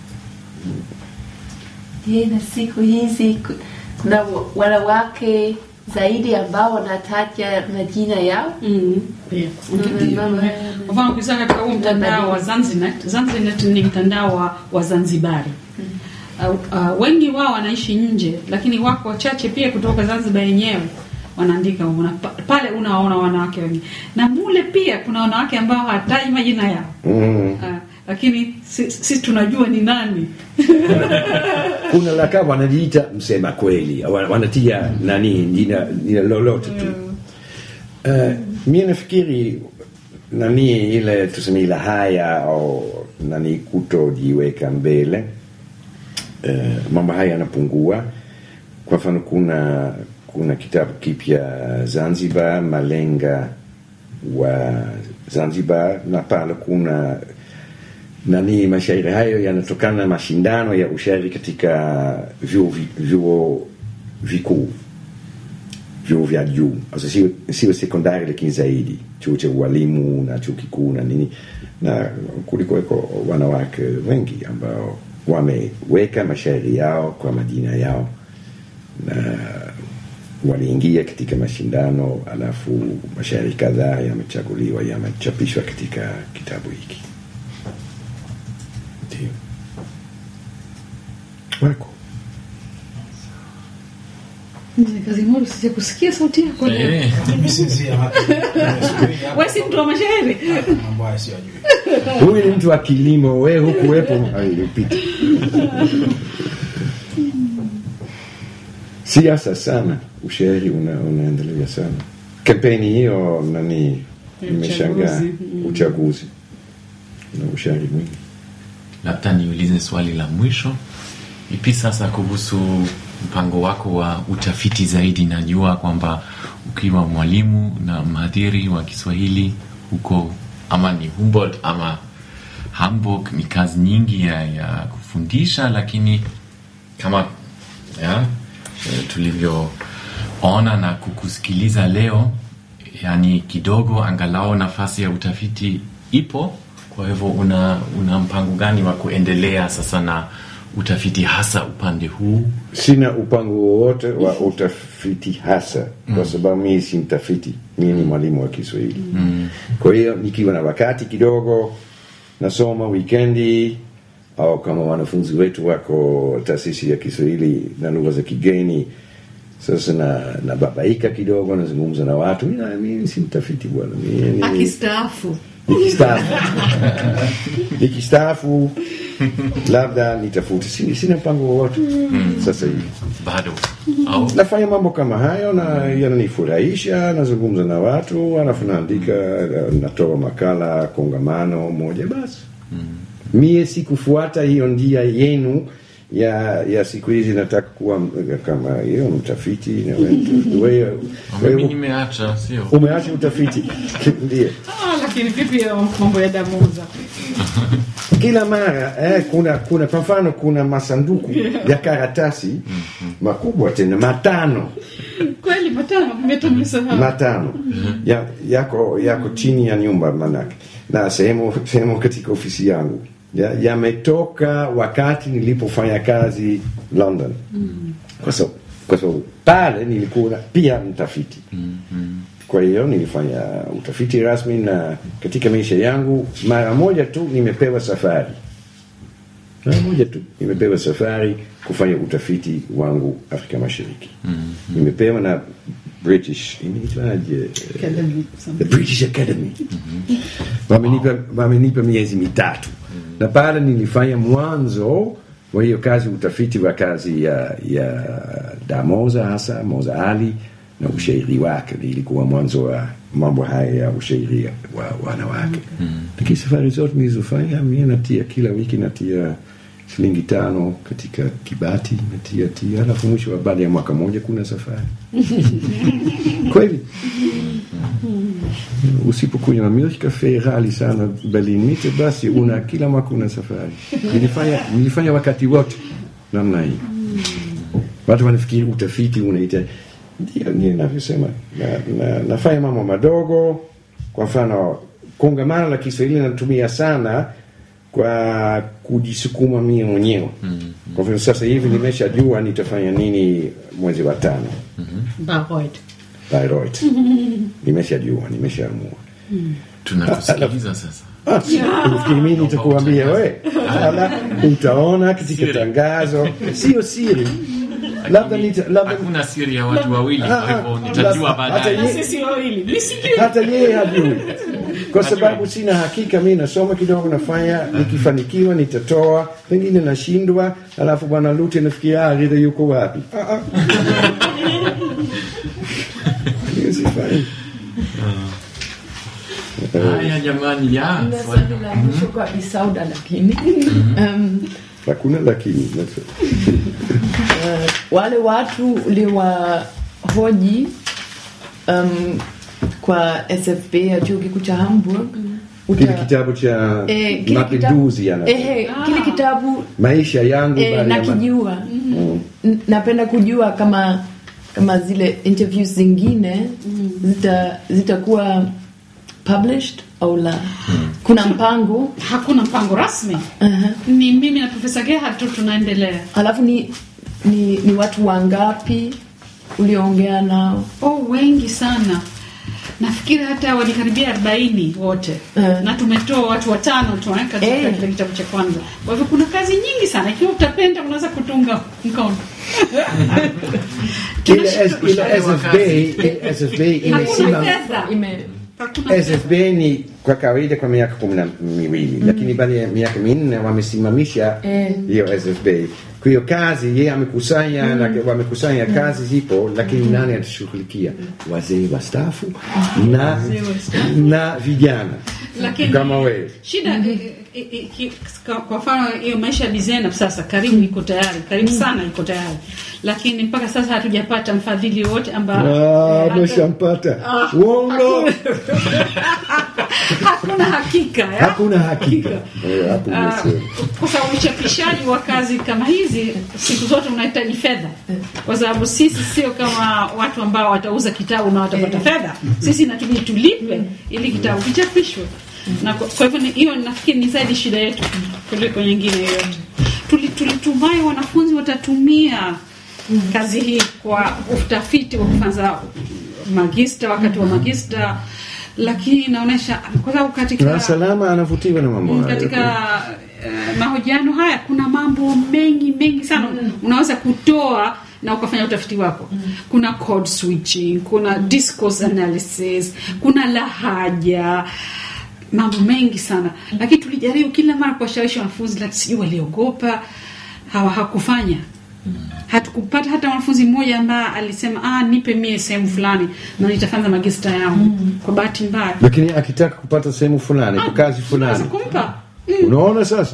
Je, na siku hizi ku- kuna wa- wanawake zaidi ambao wanataja majina yao? pia Mama, Kwa mfano ukisema katika huu mtandao wa Zanzinet, Zanzinet ni mtandao wa, wa Zanzibari. Uh, uh, wengi wao wanaishi nje, lakini wako wachache pia kutoka Zanzibar yenyewe wanaandika una, pa- pale unawaona wanawake wengi, na mule pia kuna wanawake ambao hawataji majina yao Mm. uh, lakini sisi si tunajua ni nani kuna laka wanajiita msema kweli wana- wanatia nani jina jina lolote tu uh, mie nafikiri nani ile tuseme ile haya au nani kutojiweka mbele uh, mambo haya yanapungua kwa mfano kuna kuna kitabu kipya zanzibar malenga wa zanzibar na pale kuna nani mashairi hayo yanatokana na mashindano ya ushairi katika vyuo vi- vyuo vikuu vyuo vya juu also sio sio sekondari lakini zaidi chuo cha ualimu na chuo kikuu na nini na kulikuweko wanawake wengi ambao wameweka mashairi yao kwa majina yao na waliingia katika mashindano alafu mashairi kadhaa yamechaguliwa yamechapishwa katika kitabu hiki ndio wako Mzee Kazimoto, sija kusikia sauti yako leo. Eh, Nimesinzia hapa. Nimesubiri hapa. Wewe si mtu wa mashairi Mambo haya siyajui. huyu ni mtu wa kilimo we hukuwepo alipita siasa sana ushairi una, unaendelea sana kampeni hiyo nani imeshangaa Uchaguzi. uchaguzi na ushairi mwingi labda niulize swali la mwisho ipi sasa kuhusu mpango wako wa utafiti zaidi najua kwamba ukiwa mwalimu na mhadhiri wa kiswahili huko ama ni humboldt ama hamburg ni kazi nyingi ya, ya kufundisha lakini kama ya, eh, tulivyoona na kukusikiliza leo yani kidogo angalau nafasi ya utafiti ipo kwa hivyo una, una mpango gani wa kuendelea sasa na utafiti hasa upande huu sina upango wowote wa utafiti hasa kwa sababu mii si mtafiti mii ni mwalimu wa kiswahili kwa hiyo nikiwa na wakati kidogo nasoma wikendi au kama wanafunzi wetu wako taasisi ya kiswahili na lugha za kigeni sasa na nababaika kidogo nazungumza na watu Mimi- mimi si mtafiti bwana Mimi ni- akistaafu nikistaafu nikistaafu labda nitafute Sina- sina mpango wowote sasa hivi bado au nafanya mambo kama hayo na yananifurahisha nazungumza na watu alafu naandika natoa makala kongamano moja basi mie sikufuata hiyo njia yenu ya ya siku hizi nataka kuwa m- kama hiyo mtafiti na we- wewe mimi wewe nimeacha sio umeacha utafiti ndio ah, lakini vipi ya mambo ya damuza kila mara eh, kuna kuna kwa mfano kuna masanduku ya karatasi makubwa tena matano kweli matano metamsahau matano ya, yako yako chini ya nyumba manake na sehemu sehemu katika ofisi yangu ya- yametoka wakati nilipofanya kazi London kwa sababu kwa sababu pale nilikuwa pia mtafiti kwa hiyo nilifanya utafiti rasmi na katika maisha yangu mara moja tu nimepewa safari mara moja tu nimepewa safari kufanya utafiti wangu afrika mashariki nimepewa na british inaitwaje Academy, the something. british academy wamenipa wamenipa miezi mitatu na pale nilifanya mwanzo wa hiyo kazi utafiti wa kazi ya, ya damoza hasa moza ali na ushairi wake ilikuwa mwanzo wa mambo haya ya ushairi wa wanawake lakini safari zote nilizofanya mi natia kila wiki natia shilingi tano katika kibati natia tia alafu mwisho wa baada ya mwaka moja kuna safari kweli usipokunywa milk cafe ghali sana Berlin Mitte, basi una kila mwaka una safari. Nilifanya, nilifanya wakati wote namna hii. Watu wanafikiri utafiti unaita ndio ndio ninavyosema na, na, nafanya mambo madogo. Kwa mfano kongamano la Kiswahili natumia sana kwa kujisukuma mie mwenyewe. Kwa hivyo sasa hivi nimeshajua nitafanya nini mwezi wa tano Baroid. Bayreuth. nimeshajua, nimeshaamua. tunakusikiliza sasa Ah, unafikiri mimi nitakuambia we? Ala, utaona katika Siri. tangazo, sio siri. Labda nita, labda hakuna siri ya watu wawili Ah, kwa hivyo ah, nitajua hata baadaye ye- Sisi wawili. Mimi sijui. hata yeye hajui, kwa sababu sina hakika. Mi nasoma kidogo, nafanya, nikifanikiwa nitatoa, pengine nashindwa, alafu bwana Lute nafikiria ah, Ridha yuko wapi? Ah, ah. Hiyo sifanyi. haya jamani ya Na swali- swali la mwisho kwa Isauda lakini um, Hakuna lakini uh, wale watu uliwahoji um, kwa SFB ya chuo kikuu cha Hamburg uta- kile kitabu cha eh, kile mapinduzi kitabu- yana eh, kile kitabu maisha yangu eh, baada ya ma- nakijua Mm. N- napenda kujua kama kama zile interviews zingine zita zitakuwa published au la kuna mpango Hakuna mpango rasmi. Aha. Ni mimi na Profesa Gerhard tu tunaendelea. alafu ni, ni ni watu wangapi ulioongea nao Oh, wengi sana. Nafikiri hata walikaribia 40 wote. Eh. Na tumetoa watu watano tu eh, katika Eh. kile kitabu cha kwanza. Kwa hivyo kuna kazi nyingi sana. Ikiwa utapenda unaweza kutunga mkono. ile S- ile SFB ile SFB Hakuna imesimama fedha. ime Hakuna fedha. SFB ni kwa kawaida kwa miaka kumi na miwili lakini baada ya miaka minne wamesimamisha Eh. hiyo SFB. Kwa hiyo kazi yeye amekusanya na wamekusanya kazi zipo, lakini nani atashughulikia? Wazee wastaafu na na vijana Lakini kama wewe. shida eh, eh, eh, ki- kwa- kwa mfano hiyo maisha ya Bizena sasa karibu iko tayari, karibu sana iko tayari, lakini mpaka sasa hatujapata mfadhili wote ambao Ah, umeshampata uongo, hakuna hakika ya? hakuna hakika Eh, hapo Ah, umesema. kwa sababu uchapishaji wa kazi kama hizi siku zote unahitaji fedha, kwa sababu sisi sio kama watu ambao watauza kitabu na watapata fedha. Sisi inatubidi tulipe ili kitabu kichapishwe, na kwa kwa hivyo ni- hiyo nafikiri ni zaidi shida yetu kuliko nyingine yoyote. Tuli- Tulitumai wanafunzi watatumia kazi hii kwa utafiti wa kufanya magista wakati wa magista, lakini inaonyesha kwa sababu katika na salama anavutiwa na mambo hayo. katika uh, mahojiano haya kuna mambo mengi mengi sana unaweza kutoa na ukafanya utafiti wako kuna code switching kuna discourse analysis kuna lahaja mambo mengi sana lakini tulijaribu kila mara kuwashawishi wanafunzi lakini sijui waliogopa hawa hakufanya hatukupata hata mwanafunzi mmoja ambaye alisema ah, nipe mie sehemu fulani na nitafanya magista yangu kwa bahati mbaya lakini akitaka kupata sehemu fulani kwa kazi Tunaweza fulani, kumpa unaona sasa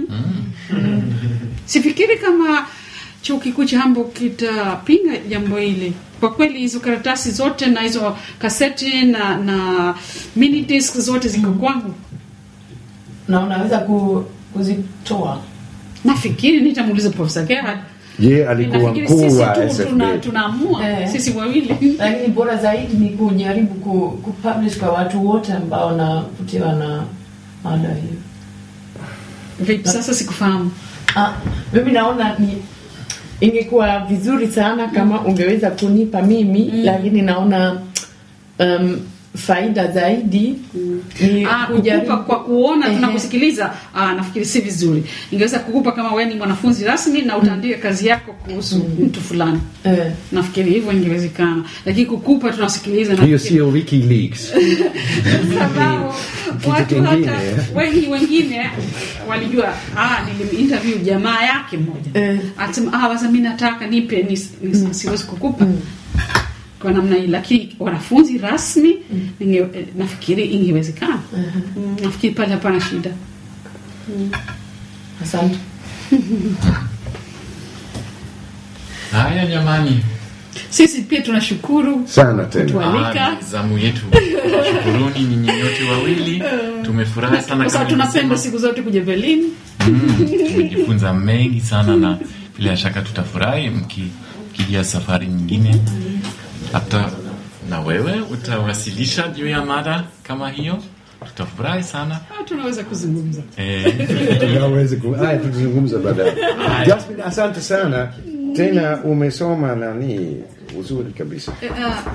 Sifikiri kama chuo kikuu cha Hamburg kitapinga jambo hili. Kwa kweli hizo karatasi zote na hizo kaseti na na mini disc zote ziko kwangu. na unaweza ku, kuzitoa Nafikiri nitamuuliza Profesa Gerhard. ye alikuwa Nafikiri mkuu sisi wa tu SFB tuna, tunaamua Eh. sisi wawili. lakini bora zaidi ni kujaribu ku, kupublish kwa watu wote ambao wanavutiwa na mada hiyo vipi sasa sikufahamu Ah, mimi naona ni ingekuwa vizuri sana kama ungeweza kunipa mimi lakini naona um, faida zaidi ni Ah, kukupa kwa kuona tunakusikiliza ah, nafikiri si vizuri ingeweza kukupa kama wewe ni mwanafunzi rasmi na utaandika kazi yako kuhusu mtu fulani Eh. nafikiri hivyo ingewezekana lakini kukupa tunasikiliza hiyo nafikiri- sio WikiLeaks. sababu Kitu watu kingine, hata eh. wengi wengine walijua ah, niliminterview jamaa yake mmoja akasema ah, basi mimi nataka nipe nis, nis, siwezi kukupa kwa namna hii lakini wanafunzi rasmi inge, eh, nafikiri ingewezekana mm, nafikiri pale hapana shida asante Haya jamani, sisi pia tunashukuru sana tena kutualika Ah, ni zamu yetu. Shukuruni nyinyi nyote wawili, tumefurahi sana kwa sababu kama tunapenda siku zote kuja Berlin Mm, tumejifunza mengi sana na bila shaka tutafurahi mki- mkija safari nyingine hata na wewe utawasilisha juu ya mada kama hiyo tutafurahi sana Ah, tunaweza kuzungumza eh, tunaweza ku- haya tutazungumza baadaye Jasmine asante sana tena umesoma nani uzuri kabisa Eh, ah,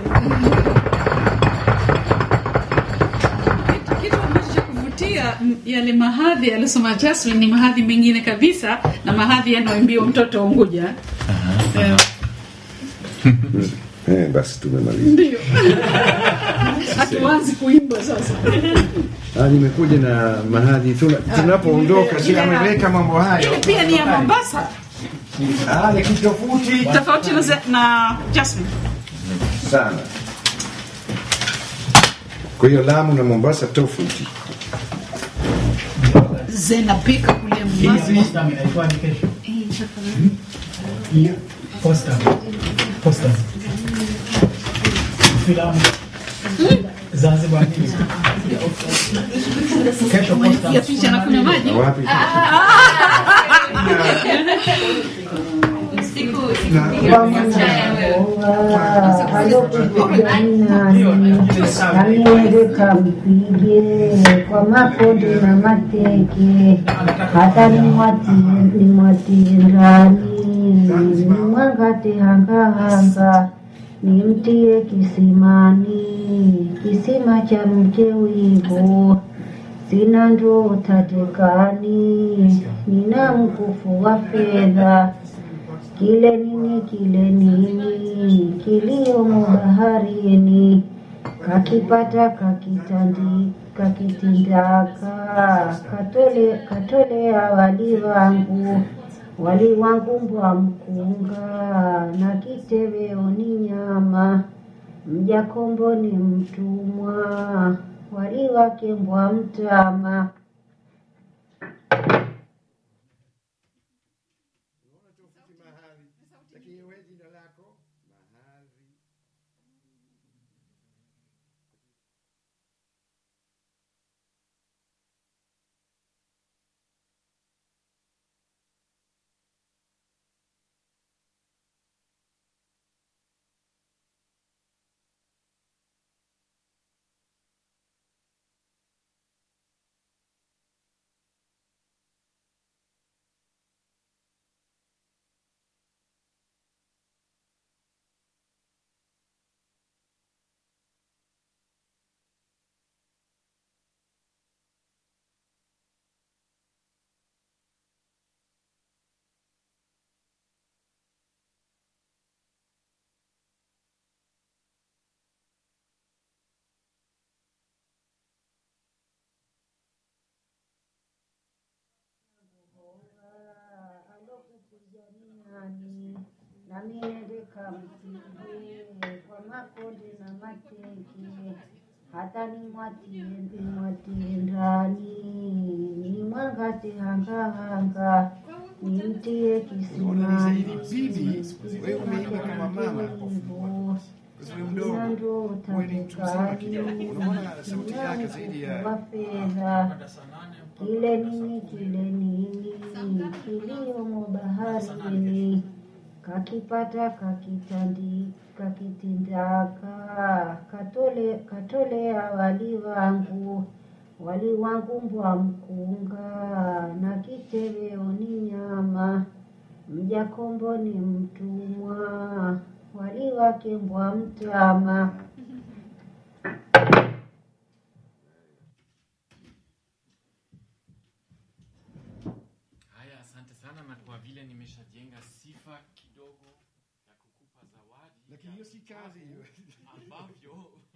kitu ambacho cha kuvutia m- yale mahadhi aliyosoma Jasmine ni mahadhi mengine kabisa na mahadhi yanayoimbiwa mtoto Unguja Eh, eh, basi tumemaliza ndio hatuanzi kuimba sasa Ah, nimekuja na mahadhi tuna- tunapoondoka si ameweka mambo hayo Ile pia ni ya Mombasa Ah, ni kitu tofauti tofauti na, ze- na Jasmine sana kwa hiyo Lamu na Mombasa tofauti zinapika kule Hii Mombasa posta inaitwaje kesho? Hii posta. Posta. Filamu. Zanzibar News. Kesho posta. ya picha na kunywa maji wapi Aliendeka mpige kwa makonde na mateke, hata nimwatie nimwatie ndani, nimwangate hangahanga, nimtie kisimani, kisima cha mche wivu sina ndoo tatekani, nina mkufu wa fedha kile nini kile nini kiliomo baharini kakipata kakitandi kakitindaka katole katolea wali wangu wali wangu mbwa mkunga na kiteweo ni nyama mjakombo ni mtumwa wali wake mbwa mtama alokupiganiani nami nendeka mpige kwa makonde na mateke hata nimwatie nimwatie ndani nimwangate hangahanga nimtie kisimani sina ndoo tatekani wa fedha kile nini kile nini kiliomo baharini kakipata kakitandi kakitindaka katole katolea wali wangu wali wangu mbwa mkunga na kitoweo ni nyama, mjakombo ni mtumwa, wali wake mbwa mtama. Haya, asante sana, na kwa vile nimeshajenga sifa kidogo ya kukupa zawadi Lakini hiyo si kazi hiyo. ambavyo